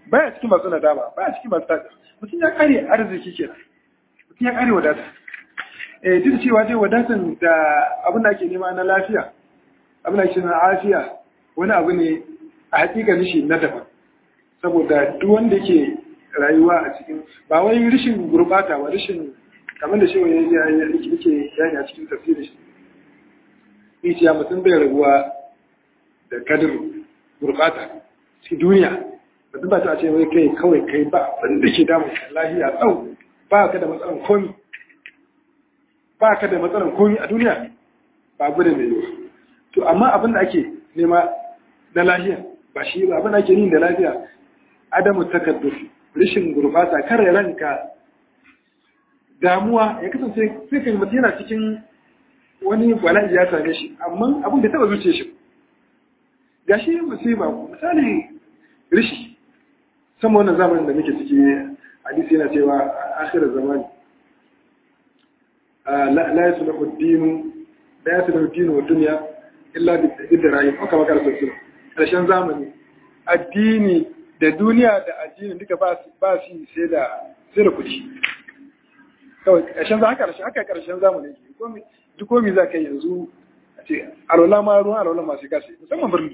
baya cikin masu nadama baya cikin masu tada mutum ya kare arziki kenan mutum ya kare wadata eh duk cewa dai wadatan da abin da ake nema na lafiya abin da ake na afiya wani abu ne a hakika shi na daban saboda duk wanda yake rayuwa a cikin ba wai rishin gurbata ba rishin kamar da shi wani yake yani a cikin tafsirin shi ita mutum bai rabuwa da kadir gurbata cikin duniya mutum ba ta ce wai kai kawai kai ba wanda ke damun lahiya tsau ba ka da matsalan komi ba ka da matsalan komi a duniya ba gudun da yiwu to amma abin da ake nema na lahiya ba shi ba abin da ake yin da lafiya adamu takadduf rashin gurbata kare ranka damuwa ya kasance sai kai mutum yana cikin wani bala'i ya same shi amma abin da taba zuce shi ga shi musiba misali rishi sama wannan zamanin da muke ciki hadisi yana cewa akhir zamani la yasluhu ad-din la yasluhu ad-din wa dunya illa bi dirayim aka maka rasul karshen zamani addini da duniya da addini duka ba ba shi sai da sai da kudi kawai karshen za haka karshen haka karshen zamani komai duk komai za ka yanzu a ce alwala ma ruwan alwala masu kasi musamman birni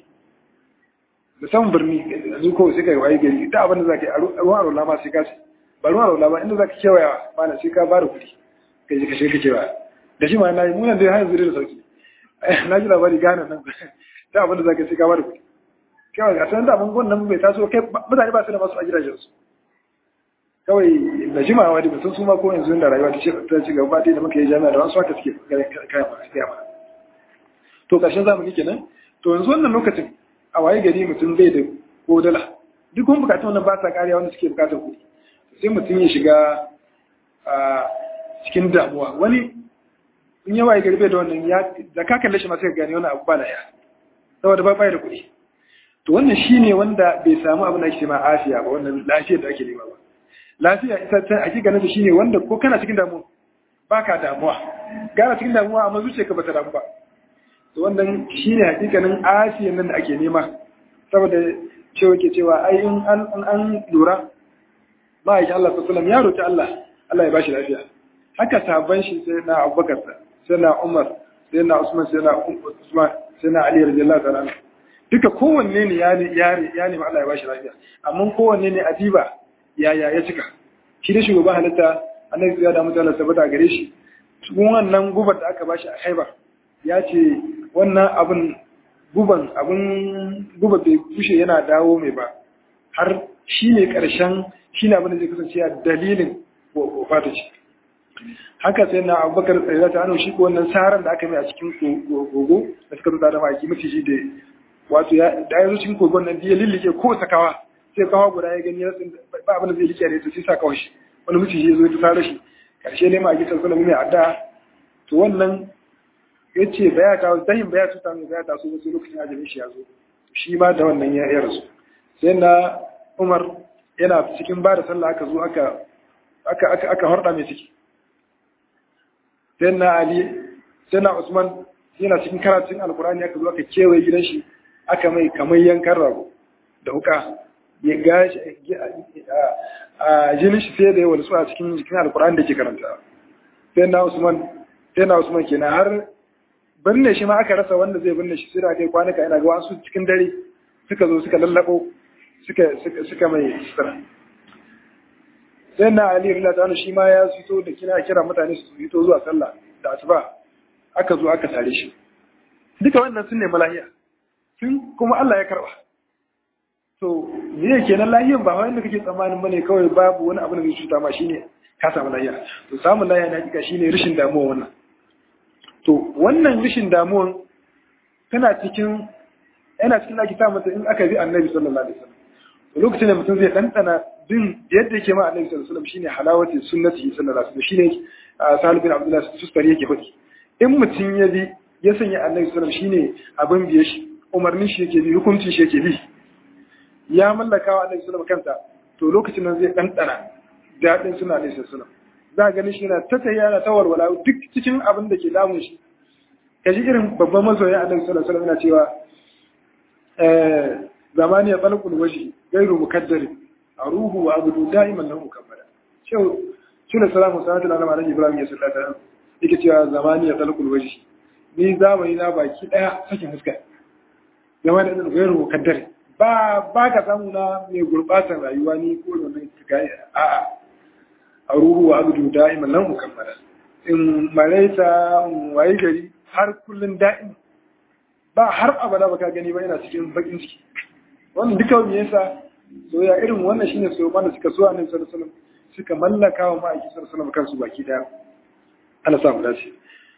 musamman birni yanzu ko sai ka yi waye gari ta abin da za ka yi ruwan alwala ma sai kasi ba ruwan alwala ba inda za ka kewaya ba na sai ka ba da kuɗi ka je ka shiga ka kewaya da shi ma na yi munan dai har yanzu da sauki na ji labari gane nan ta abin da za ka sai ka ba da kuɗi kawai a sanar da abin wannan bai taso kai mutane ba su da masu a gidajensu kawai da jimawa da mutum su ma ko yanzu da rayuwa ta ci gaba da muka yi jami'a da wasu haka suke kaya ma to ƙarshen zamani kenan to yanzu wannan lokacin a waye gari mutum bai da ko dala duk wani bukatun wannan ba sa kariya wanda suke bukatar kuɗi sai mutum ya shiga a cikin damuwa wani in ya waye gari bai da wannan ya da ka kalle shi ma sai ka gane wani abu ba na ya saboda ba bai da kuɗi to wannan shine wanda bai samu abin da ake ma afiya ba wannan lafiyar da ake nema ba lafiya ita ta hakikanin ta shine wanda ko kana cikin damuwa baka damuwa gara cikin damuwa amma zuciyarka bata damu ba to wannan shine hakikanin afiyan nan da ake nema saboda cewa ke cewa ai in an an lura ma'aikin Allah sallallahu ya roki Allah Allah ya bashi lafiya haka sabon shi sai na Abubakar sai na Umar sai na Usman sai na Usman sai na Ali radiyallahu ta'ala duka kowanne ne ya ya nemi Allah ya bashi lafiya amma kowanne ne adiba yaya ya cika shi da shugaban halitta annabi ya da mutane sabata gare shi cikin wannan gubar da aka bashi a haiba ya ce wannan abin guban abin guba bai kushe yana dawo mai ba har shi ne karshen shi ne abin da zai kasance a dalilin wafata ce haka sai na abubakar tsarira ta hannu shi ko wannan saran da aka mai a cikin gogo da suka zuta da maki maciji da wato da ya zo cikin kogon nan ya lillike ko sakawa sai kawo guda ya gani rasin ba abin da zai rike da ita sai sa kawai shi wani mutum ya zo ya tsara shi karshe ne ma a gitan sunan mai adda to wannan ya ce ba ya kawo zahin ba ya tuta mai ba ya taso wasu lokacin ajalin shi ya zo shi ma da wannan ya rasu sai na umar yana cikin ba da sallah aka zo aka aka aka aka harda mai ciki sai na ali sai na usman yana cikin karatun alkurani aka zo aka kewaye gidan shi aka mai kamar yankan rago da wuka ya gashi a jinin shi sai da yawa su a cikin jikin alkur'an da ke karanta sai na usman sai na usman kenan har binne shi ma aka rasa wanda zai binne shi sai da kai kwanaka ina ga wasu cikin dare suka zo suka lallabo suka suka mai sutura sai na ali rila ta shi ma ya fito da kina kira mutane su fito zuwa sallah da asuba aka zo aka tare shi duka wannan sun nemi lahiya sun kuma Allah ya karba to me yake nan lahiyan ba wanda kake tsammanin bane kawai babu wani abu da zai cuta ma shine ka samu lahiya to samun lahiya na hakika shine rishin damuwa wannan to wannan rishin damuwan tana cikin yana cikin ake sa mata in aka bi annabi sallallahu alaihi wasallam to lokacin da mutum zai dandana bin yadda yake ma annabi sallallahu alaihi wasallam shine halawati sunnati sallallahu alaihi wasallam shine Salih bin Abdullah Sustari yake faɗi in mutum ya bi ya sanya annabi sallallahu alaihi wasallam shine abin biye shi umarnin shi yake bi hukuncin shi yake bi ya mallaka wa alaihi salam kanta to lokacin nan zai ɗanɗana daɗin suna alaihi salam za a gani shi yana ta tafiya na ta walwala duk cikin abin da ke damun shi kaji irin babban masoya alaihi sallallahu alaihi yana cewa zamani ya tsalkul washi gairu mukaddari aruhu wa abudu da'iman lahu mukammala cewa shine salamu salatu ala nabi ibrahim ya sallata yake cewa zamani ya talqul wajhi ni zamani na baki daya sakin fuska zama da ɗin gairu mukaddare ba ba ka samu na mai gurɓatar rayuwa ni ko da nan ga a'a a ruhu wa abudu da'iman nan mukammala in maraita in waye gari har kullun da'im ba har abada baka gani ba yana cikin bakin ciki wannan duka me yasa soyayya irin wannan shine so mana suka so annabi sallallahu alaihi wasallam suka mallaka wa ma'aiki sallallahu alaihi wasallam kansu baki daya Allah sa mu dace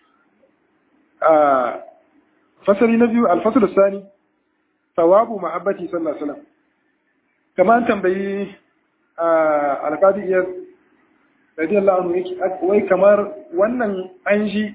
a fasali na biyu al-fasl sani sawabu mahabbati sallallahu alaihi wasallam kama an tambayi alqadi iyar radiyallahu anhu yake wai kamar wannan an ji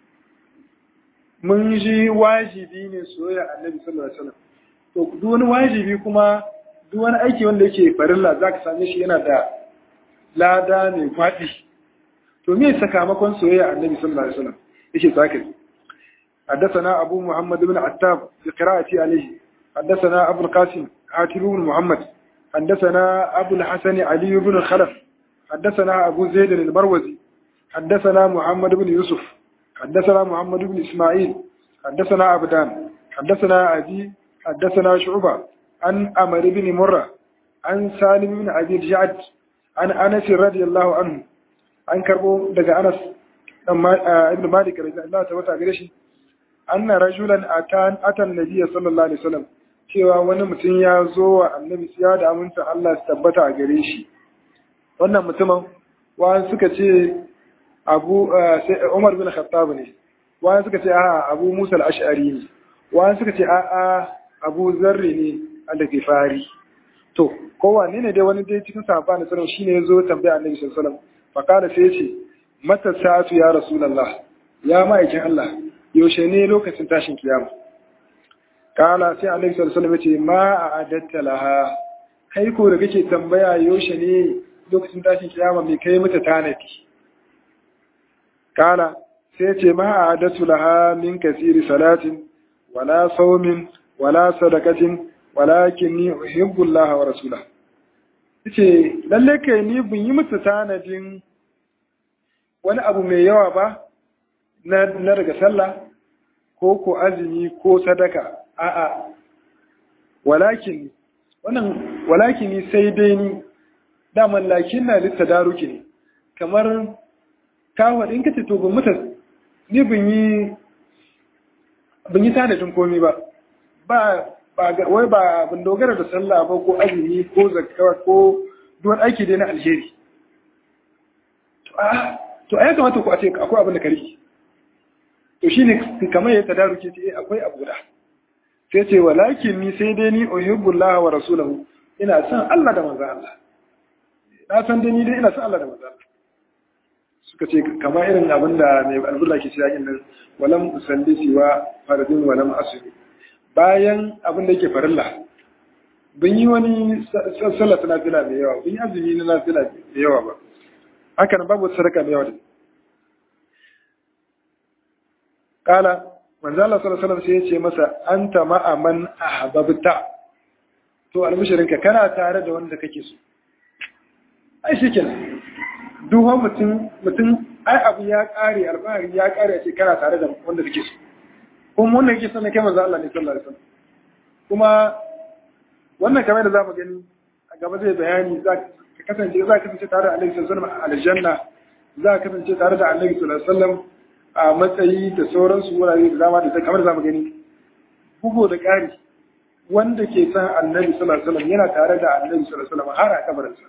mun ji wajibi ne soyayya annabi sallallahu alaihi wasallam to duk wani wajibi kuma duk wani aiki wanda yake farilla zaka same shi yana da lada ne faɗi to me sakamakon soyayya annabi sallallahu alaihi wasallam yake zaka حدثنا أبو محمد بن عتاب بقراءة عليه حدثنا أبو القاسم عاتب بن محمد حدثنا أبو الحسن علي بن الخلف حدثنا أبو زيد المروزي حدثنا محمد بن يوسف حدثنا محمد بن إسماعيل حدثنا عبدان حدثنا أبي حدثنا شعبة عن أمر بن مرة عن سالم بن أبي الجعد عن أنس رضي الله عنه عن كربو دقى أنس ابن مالك رضي الله تعالى أن رجلا أتى أتى النبي صلى الله عليه وسلم cewa wani mutum ya zo wa annabi ya da aminta Allah su tabbata a gare shi wannan mutumin wani suka ce abu Umar bin Khattab ne wani suka ce a'a Abu Musa al-Ash'ari ne wani suka ce a'a Abu Zarri ne al-Ghifari to kowanne ne dai wani dai cikin sahaba ne sallallahu shine ya zo tambaya annabi sallallahu alaihi wasallam fa kana sai ya ce mata sa'atu ya rasulullah ya ma'aikin Allah yaushe ne lokacin tashin kiyama kala sai annabi sallallahu alaihi wasallam yace ma a'adatta laha kai ko da kake tambaya yaushe ne lokacin tashin kiyama mai kai mata tanadi kala sai ce ma a'adatu laha min kasiri salatin wala sawmin wala sadaqatin walakinni uhibbu Allah wa rasulahu yace lalle kai ni bin yi mata tanadin wani abu mai yawa ba na daga sallah ko ko azumi ko sadaka a'a walakin wannan walakini sai dai ni daman lakin na litta daruki ne kamar kawo in kace to ban muta ni bin yi bin yi tanadin komai ba ba ba wai ba bin dogara da sallah ba ko azumi ko zakka ko duwan aiki dai na alheri to a to ai kamata ku a ce akwai abin da kare to shine kamar ya tadaruke ce akwai abu da sai ce walakin ni sai dai ni uhibbullah wa rasulahu ina son Allah da manzo Allah na san dai ni dai ina son Allah da manzo Allah suka ce kamar irin abin da mai albula ke cewa yin nan walam usalli siwa faradin walam asri bayan abin da yake farilla ban yi wani sallah na fila mai yawa ban yi azumi na nafila mai yawa ba haka nan babu sadaka mai yawa da kala manzo Allah sallallahu alaihi wasallam sai ya ce masa anta ma'a man ahbabta to albishirinka kana tare da wanda kake so ai shikenan duk wani mutum mutum ai abu ya kare alfahari ya kare ce kana tare da wanda kake so kuma wannan yake son kai manzo Allah ne sallallahu alaihi wasallam kuma wannan kamar da zamu gani a gaba zai bayani za ka kasance za ka kasance tare da Annabi sallallahu alaihi wasallam a aljanna za ka kasance tare da Annabi sallallahu alaihi wasallam a matsayi da sauransu wurare da dama da kamar zamu gani bugo da ƙari wanda ke san Annabi sallallahu alaihi wasallam yana tare da Annabi sallallahu alaihi wasallam har a kabarinsa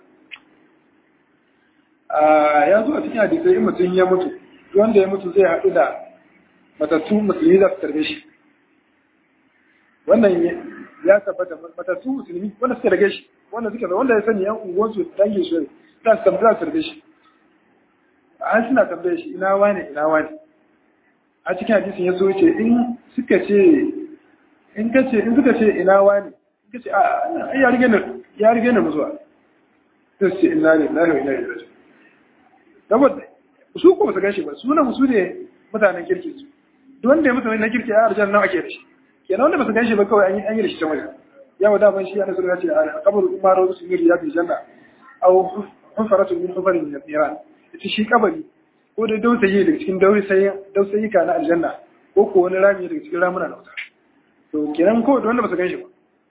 ya zo a cikin hadisai in mutum ya mutu wanda ya mutu zai haɗu da matattu musulmi za su tarbe shi wannan ya tabbata matattu musulmi wanda suka rage shi wanda suka wanda ya sani yan unguwansu dangin shi za su tambaya su tarbe shi an suna tambaye shi ina wane ina wane a cikin hadisin ya so ce in suka ce in ka ce in suka ce ina wane in ka ce a ya rige ne ya rige ne muzuwa sai su ce ina ne ina ne ina ne saboda su ko su gashi ba sunan su ne mutanen kirki su duk wanda ya mutu na kirki a arjan nawa ake da shi kenan wanda ba su gashi ba kawai an yi an yi da shi can wajen yawa daman shi ana ya ce a kabar umar wasu miri ya fi janna au hufaratu min hufarin min niran ita shi kabari ko da dausayi daga cikin dausayi ka na aljanna ko ko wani rami daga cikin ramuna na wuta to kenan ko da wanda ba su gan shi ba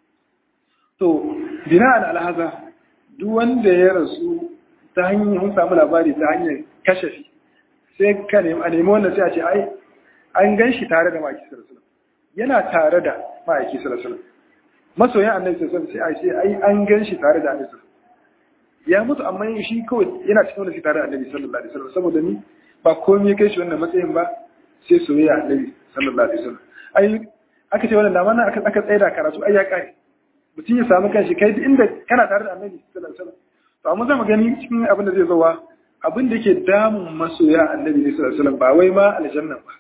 to bina al alhaza duk wanda ya rasu ta hanyar mun samu labari ta hanyar kashafi sai ka nemi a nemi wannan sai a ce ai an gan shi tare da ma'aiki sallallahu yana tare da ma'aiki sallallahu masoyan annabi sallallahu sai a ce ai an gan shi tare da annabi ya mutu amma shi kawai yana cikin wanda shi tare da annabi sallallahu alaihi wasallam saboda ni ba komai kai shi wannan matsayin ba sai soyayya annabi sallallahu alaihi wasallam ai aka ce wannan dama aka aka tsaya da karatu ai ya kai mutum ya samu kanshi kai duk inda kana tare da annabi sallallahu alaihi wasallam to amma zamu gani cikin abin da zai zowa abin da yake damun masoya annabi sallallahu alaihi wasallam ba wai ma aljanna ba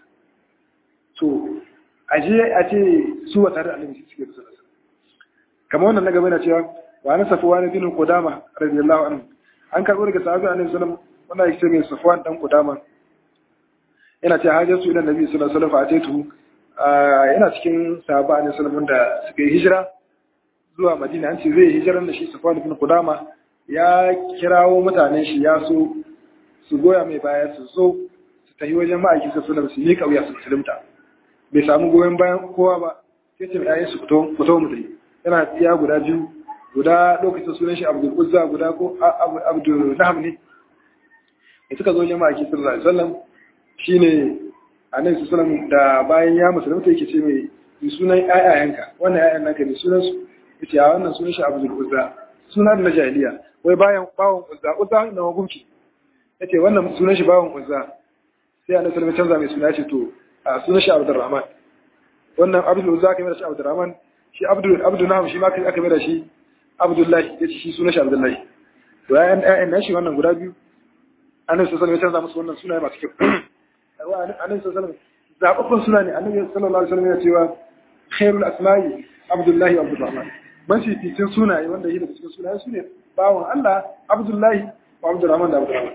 to aje a ce su wa tare da annabi suke sallallahu alaihi wasallam kamar wannan na gaba na cewa wa na safwan bin qudama radiyallahu anhu an karbo daga sahabi annabi sallallahu alaihi wasallam wannan yake mai safwan dan qudama yana ce hajjatu ila nabi sallallahu alaihi wasallam fa ataitu yana cikin sahaba annabi sallallahu da suka yi hijira zuwa madina an ce zai hijiran da shi safwan bin qudama ya kirawo mutanen shi ya so su goya mai baya su zo su tafi wajen ma'aikin sa sallallahu su yi kauya su musulunta bai samu goyon bayan kowa ba sai ce mai su fito fito mu dai yana tsiya guda biyu guda lokacin sunan shi abdul uzza guda ko abdul naham ne da suka zo wajen ma'aikin sallallahu alaihi wasallam shine annabi sallallahu da bayan ya musulunta yake ce mai yi sunan ƴaƴayenka wannan ƴaƴan naka ne sunan su yace a wannan sunan shi abdul uzza suna da jahiliya wai bayan bawon uzza uzza na hukunci yace wannan sunan shi bawon uzza sai annabi sallallahu canza mai suna yace to a sunan shi abdurrahman wannan abdul uzza kai da shi abdurrahman shi abdul abdul nahum shi ma kai aka mai da shi abdullahi yace shi sunan shi abdullahi to ayan ayan nashi wannan guda biyu annabi sallallahu alaihi canza musu wannan sunaye masu kyau annabi sallallahu alaihi wasallam zababbun suna ne annabi sallallahu alaihi wasallam ya cewa khairul asma'i abdullahi wa abdurrahman mafificin sunaye wanda yi daga cikin sunaye su ne bawon Allah Abdullahi wa Abdurrahman da Abdurrahman.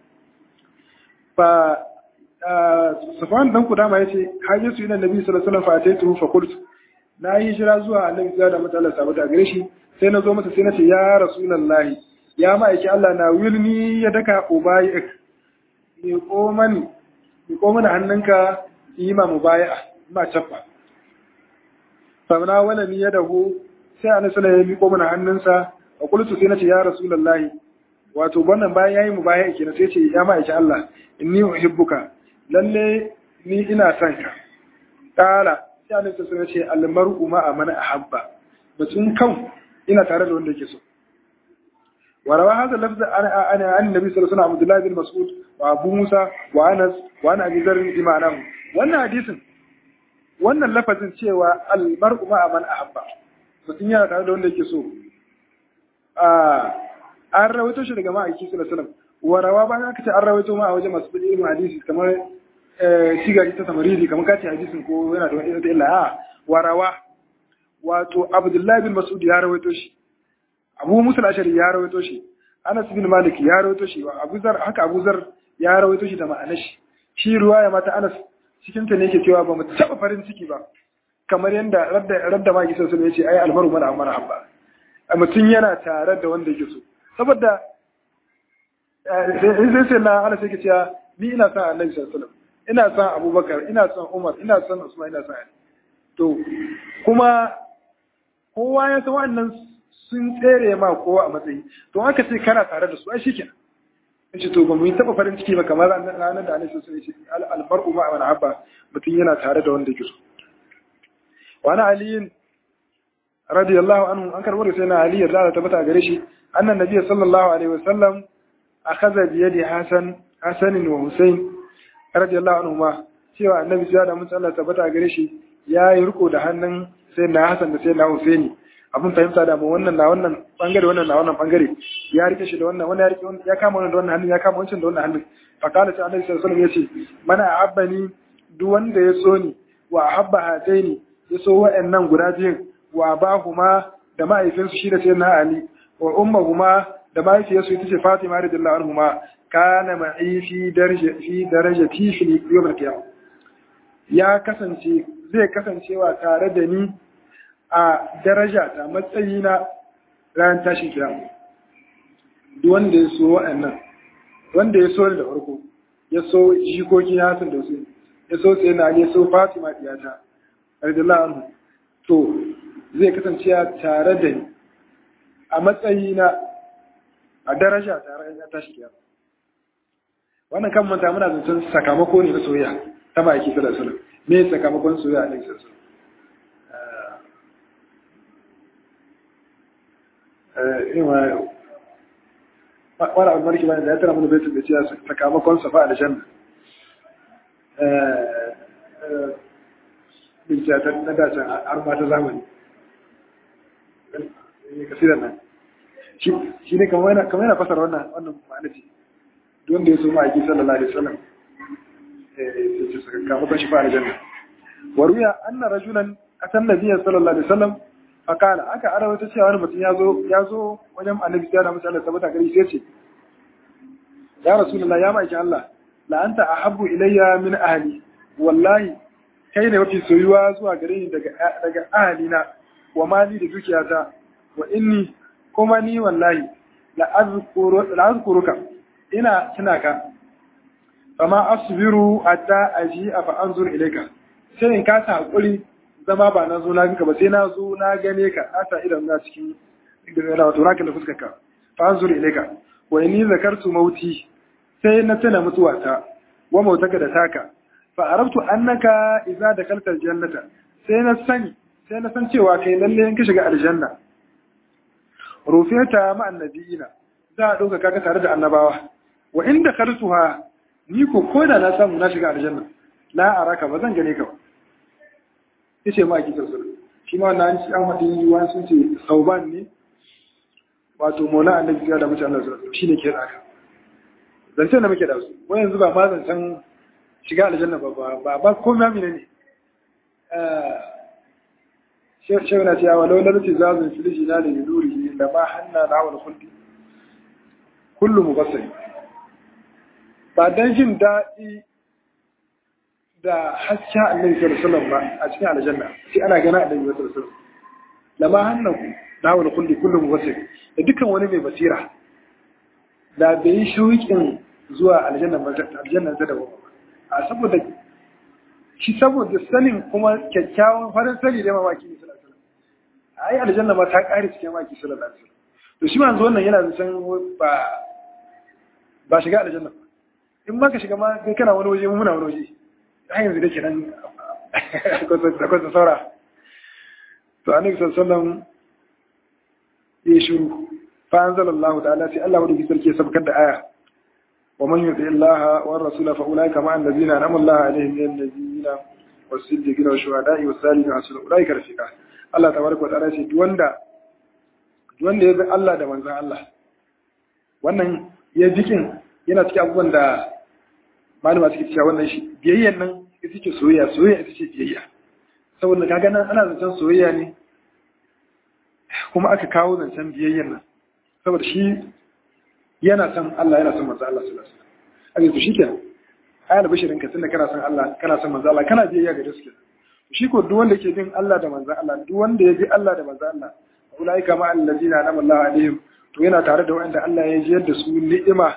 Fa Safwan dan Kudama yace haje su ina Nabi sallallahu alaihi wasallam fa ataitu fa qult na yi hijira zuwa Annabi da mata Allah sabata gare shi sai na zo masa sai na ce ya Rasulullahi ya ma'aiki Allah na wilni ya daka ubayik ni ko mani ni ko mana hannunka yi ma mubaya'a ma chaffa fa na wala ni yadahu sai annabi sallallahu alaihi wasallam ya mana hannunsa a kullu sai nace ya rasulullahi wato wannan bayan yayi mu baya kenan sai ce ya ma'aiki Allah inni uhibbuka lalle ni ina son ka kala sai annabi sallallahu alaihi wasallam ya ce al mar'u ma man ahabba mutum kan ina tare da wanda yake so وروى هذا اللفظ عن عن النبي صلى الله عليه وسلم عبد الله بن مسعود وابو موسى وانس وعن ابي ذر بمعناه wannan hadisin wannan lafazin cewa al mar'u ma man ahabba mutum yana tare da wanda yake so an rawaito shi daga ma'aiki sallallahu alaihi wasallam warawa ba ka ce an rawaito ma a wajen masu fadi ilmin hadisi kamar sigari ta samaridi kamar kace hadisin ko yana da wani wata illa a warawa wato abdullahi bin mas'ud ya rawaito shi abu musul ashari ya rawaito shi anas bin malik ya rawaito shi abu zar haka abu zar ya rawaito shi da ma'anar shi shi ruwaya mata anas cikin ta ne yake cewa ba mu taba farin ciki ba kamar yadda radda ma gisa sun yace ai almaru mana amana habba mutum yana tare da wanda yake so saboda sai sai na ana sai cewa ni ina son annabi sallallahu alaihi ina son abubakar ina son umar ina son usman ina son ali to kuma kowa ya san wannan sun tsere ma kowa a matsayi to aka ce kana tare da su ai shikenan in ce to ba mu yi taba farin ciki ba kamar ranar da annabi sallallahu alaihi wasallam almar'u ma'a man habba mutum yana tare da wanda yake so وعن علي رضي الله عنه أنكر ورد سيدنا علي رضي الله تبتع قريشي أن النبي صلى الله عليه وسلم أخذ بيد حسن حسن وحسين رضي الله عنهما cewa annabi sai da mun Allah tabbata gare shi ya yi riko da hannun sai na Hassan da sai na Husaini abin fahimta da mu wannan na wannan bangare wannan na wannan bangare ya rike shi da wannan wani ya rike ya kama wannan da wannan hannun ya kama wancan da wannan hannun fa kala sai annabi sallallahu alaihi wasallam yace mana ahabbani duk wanda ya so ni wa ahabba hataini ya so wa'annan guda biyun wa ba kuma da ma'aifinsu shi da sai na Ali wa umma kuma da mahaifiyarsu ita ce Fatima radiyallahu anhuma kana ma'i fi daraja fi darajati fi yawm al ya kasance zai kasancewa tare da ni a daraja ta matsayi na ran tashin kiyama duk wanda ya so waɗannan wanda ya so da farko ya so jikokin Hassan da su ya so sai na ya so Fatima diyata radiyallahu anhu to zai kasance tare da ni a matsayi na a daraja tare da tashi kiyama wannan kan manta muna zancen sakamako ne na soyayya ta ma'aiki sallallahu alaihi wasallam me sakamakon soyayya a cikin sallallahu alaihi wani abu marki bayan da ya tara mana baitin da cewa sakamakon safa a janna bincika ta na dacin har ma ta zamani kasirar nan shi ne kamar yana fasar wannan wannan ma'anaci wanda ya so ma'aiki sallallahu alaihi wasallam ce sakamakon shi fa a janna waruya anna rajulan atan nabiyya sallallahu alaihi wasallam fakala aka arawa ta cewa wani mutum ya zo ya zo wajen annabi ya da musu Allah tabbata gari sai ce ya rasulullah ya ma'aikin Allah la anta ahabbu ilayya min ahli wallahi kai ne mafi soyuwa zuwa gare ni daga daga ahli na wa mali da dukiyata wa inni kuma ni wallahi la azkuru la azkuruka ina tuna ka fama asbiru hatta aji fa anzur ilayka sai in kasa hakuri zama ba na zo na ganka ba sai na zo na gane ka asa idan na cikin idan wato na kalla fuskar ka fa anzur ilayka wa inni zakartu mauti sai na tana mutuwata wa mautaka da taka fa arabtu annaka idza dakalta aljannata sai na sani sai na san cewa kai lalle in ka shiga aljanna rufeta ma annabiyina za a dauka kaka tare da annabawa wa in dakaltuha ni ko koda na samu na shiga aljanna la araka ba zan gane ka ba yace ma ki tsarsu shi ma wannan shi an hadin yiwa sun ce sauban ne wato mola annabi ya da mutane Allah shi ne ke haka zancen da muke da su wai yanzu ba ma zancen shiga aljanna ba ba ba ko ma mine ne shehu na cewa walau lalci zazun filiji na da yuduri da ma hanna na wani kulli kullu mubassir ba dan jin daɗi da hasken annabi sallallahu alaihi ba a cikin aljanna sai ana gana annabi sallallahu alaihi wasallam lama hannaku na wani kulli kullum mubassir da dukkan wani mai basira da bai yi shauƙin zuwa aljanna ba aljanna ta dawo a saboda shi saboda sanin kuma kyakkyawan farin sani da mamaki ne sallallahu alaihi wasallam ai aljanna ma ta ƙare cikin mamaki sallallahu alaihi wasallam to shi manzo wannan yana da san ba ba shiga aljanna ba in ma ka shiga ma kai kana wani waje mu muna wani waje har yanzu da ke nan da kwasa saura to annabi sallallahu alaihi wasallam ya shiru fa anzalallahu ta'ala sai Allah wadda sarki ya sabkar da aya wa man yuti Allah wa rasula fa ulaika ma allazina anama Allah alaihim min annabiyina was-siddiqina wash-shuhada'i was-salihin hasuna ulaika rafiqa Allah tabaraka wa ta'ala sai duk wanda duk wanda ya bi Allah da manzon Allah wannan ya jikin yana cikin abubuwan da malama suke cewa wannan shi biyayyan nan ita ce soyayya soyayya ita ce biyayya saboda kaga nan ana zancen soyayya ne kuma aka kawo zancen biyayyan nan saboda shi yana son Allah yana son manzo Allah sallallahu alaihi wasallam aka to shikenan ayal bashirin ka tunda kana son Allah kana son manzo Allah kana biyayya ga gaskiya shi ko duk wanda yake bin Allah da manzo Allah duk wanda ya bi Allah da manzo Allah ulaika ma allazina anama Allah alaihim to yana tare da wanda Allah ya jiyar da su ni'ima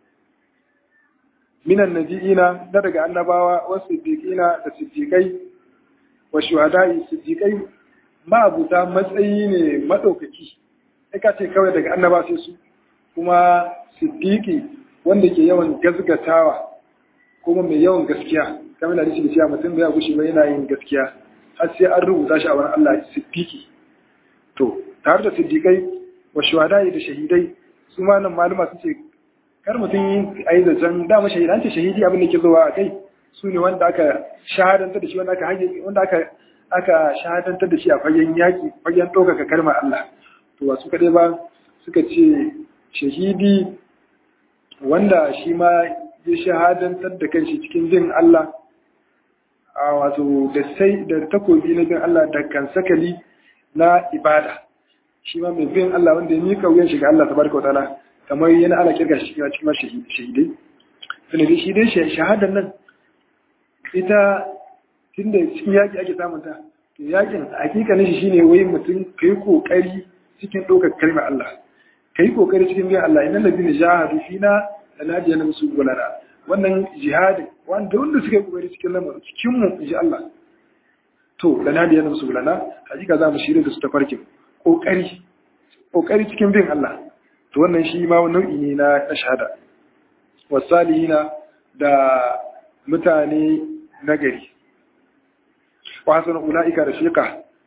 minan nabiyina da daga annabawa wa siddiqina da siddiqai wa shuhada'i siddiqai ma'abuta matsayi ne madaukaki sai ka ce kawai daga annaba sai su kuma siddiqi wanda ke yawan gazgatawa kuma mai yawan gaskiya kamar da shi da cewa mutum bai gushi ba yana yin gaskiya har sai an rubuta shi a wurin Allah siddiqi to tare da siddiqai wa shuhada'i da shahidai su ma nan maluma sun ce kar mutum a yi zancen dama shahidi an ce shahidi abin da ke zuwa a kai su ne wanda aka shahadantar da shi wanda aka hage wanda aka aka shahadantar da shi a fagen yaƙi fagen ɗaukaka kalmar Allah to ba su kaɗai ba suka ce shahidi wanda shi ma ya shahadantar da kanshi cikin jin Allah a wato da sai da takobi na bin Allah da kan sakali na ibada shi ma mai bin Allah wanda ya mika wuyan shiga Allah tabaraka wa ta'ala kamar yana ana kirga shi cikin shahidai sanadi shi dai shahadar nan ita tunda cikin yaƙi ake samunta to yakin hakikanin shi shine wai mutum kai kokari cikin ɗaukar kalmar Allah kai kokari cikin biyan Allah innal ladina jahadu fina lanadiyana musu gulana wannan jihadin wanda wanda suka yi kokari cikin lamarin cikin mu inji Allah to lanadiyana musu gulana hakika za mu shirye da su ta farkin kokari kokari cikin bin Allah to wannan shi ma nau'i ne na shahada wasalihina da mutane nagari wasu na ula'ika da shika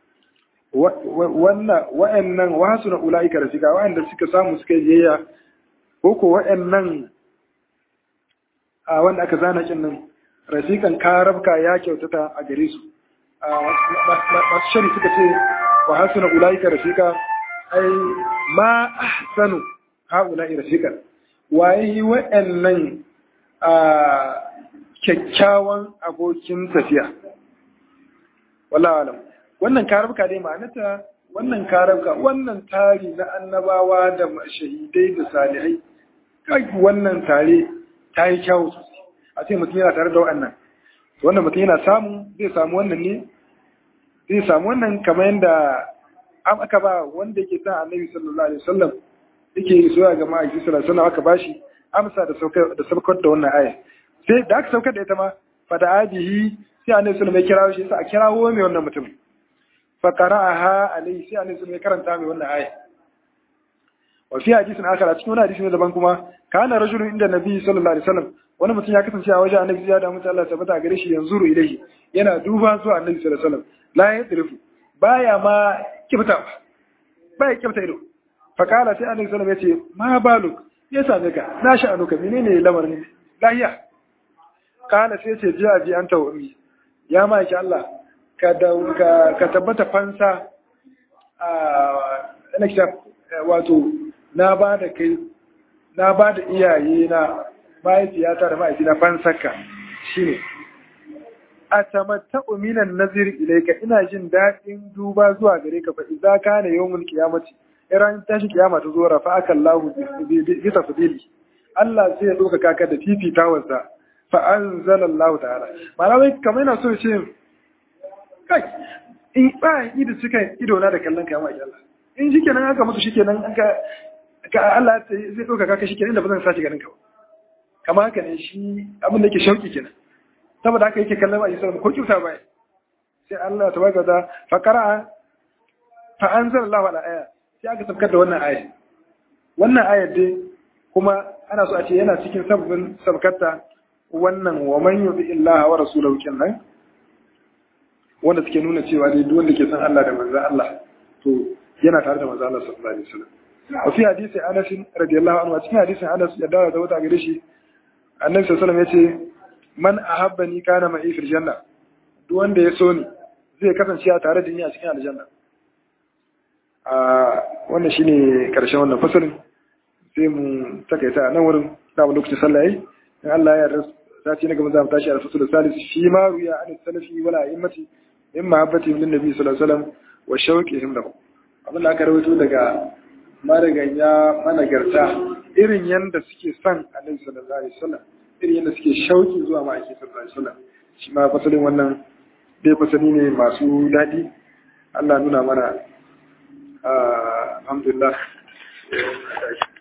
wa'annan wasu na ula'ika da shika wa'anda suka samu suka yi ko ko wa'annan a wanda aka zana kin nan rasikan karabka ya kyautata a gare su masu shari suka ce wa hasu na ula'ika da shika ai ma ahsanu ha'ula'i da shika waye wa'annan a kyakkyawan abokin tafiya wallahu alam wannan karabka dai ma'anata wannan karabka wannan tari na annabawa da shahidai da salihai kai wannan tare ta yi kyawu sosai a ce mutum yana tare da wa'annan wannan mutum yana samu zai samu wannan ne zai samu wannan kamar yadda an aka ba wanda yake sa annabi sallallahu alaihi wasallam yake soya ga ma'aiki sallallahu alaihi wasallam aka bashi amsa da saukar da saukar da wannan aya sai da aka saukar da ita ma fa da abihi sai annabi sallallahu alaihi kirawo shi sai a kirawo mai wannan mutum fa qara'aha alaihi sai annabi sallallahu karanta mai wannan aya wa fi hadisin akhar a cikin wani hadisi ne daban kuma kana rajulun inda nabi sallallahu alaihi wasallam wani mutum ya kasance a wajen annabi ya da mutum Allah tabbata gare shi yanzuru ilaihi yana duba zuwa annabi sallallahu alaihi wasallam la yadrifu baya ma kifta baya kifta ido fa kala sai annabi sallallahu alaihi wasallam yace ma baluk ya same ka na sha'anuka menene lamarin lahiya kala sai ce ji abi anta wa ummi ya maki Allah ka da ka tabbata fansa a ina wato na ba da kai na ba da iyaye na mahaifiyata da mahaifi na fansaka shine a tamatta'u minan nazir ilayka ina jin daɗin duba zuwa gare ka fa idza kana yawmul qiyamati iran tashi kiyama ta zo rafa aka Allahu bi tafdili Allah sai ya doka kaka da fifitawarsa fa anzala Allah ta'ala malamai kamar yana so ce kai in ba ido suka ido na da kallon kiyama ya Allah in shikenan aka mutu shikenan aka ka Allah zai doka kaka shikenan da ba zan sace ganin ka ba kamar haka ne shi abin da yake shauki kenan saboda haka yake kallon Aisha ko kyauta bai sai Allah tabaraka da fa qara'a fa anzala Allah ala aya sai aka sabkar da wannan aya wannan ayar dai kuma ana so a ce yana cikin sabbin sabkarta wannan wa man yuti illaha wa rasulahu kenan wanda suke nuna cewa dai duk wanda ke san Allah da manzon Allah to yana tare da manzon Allah sallallahu alaihi wasallam wa fi hadisi Anas radiyallahu anhu cikin hadisin Anas ya dawo da wata gare shi Annabi sallallahu alaihi wasallam yace man ahabbani kana ma'i fil janna duk wanda ya so ni zai kasance a tare da ni a cikin aljanna a wannan shine karshen wannan fasalin sai mu takaita nan wurin da mu lokacin sallah yayi in Allah ya yarda sati na gaba za mu tashi a fasalin salis shi ma ruya an salafi wala a'immati in mahabbati min nabi sallallahu alaihi wasallam wa shauqihim lahu abin da aka rawaito daga mariganya managarta irin yanda suke son annabi sallallahu alaihi wasallam irin yanda suke shauki zuwa ma'aiki sallallahu alaihi wasallam shi ma fasalin wannan dai fasali ne masu daɗi Allah nuna mana alhamdulillah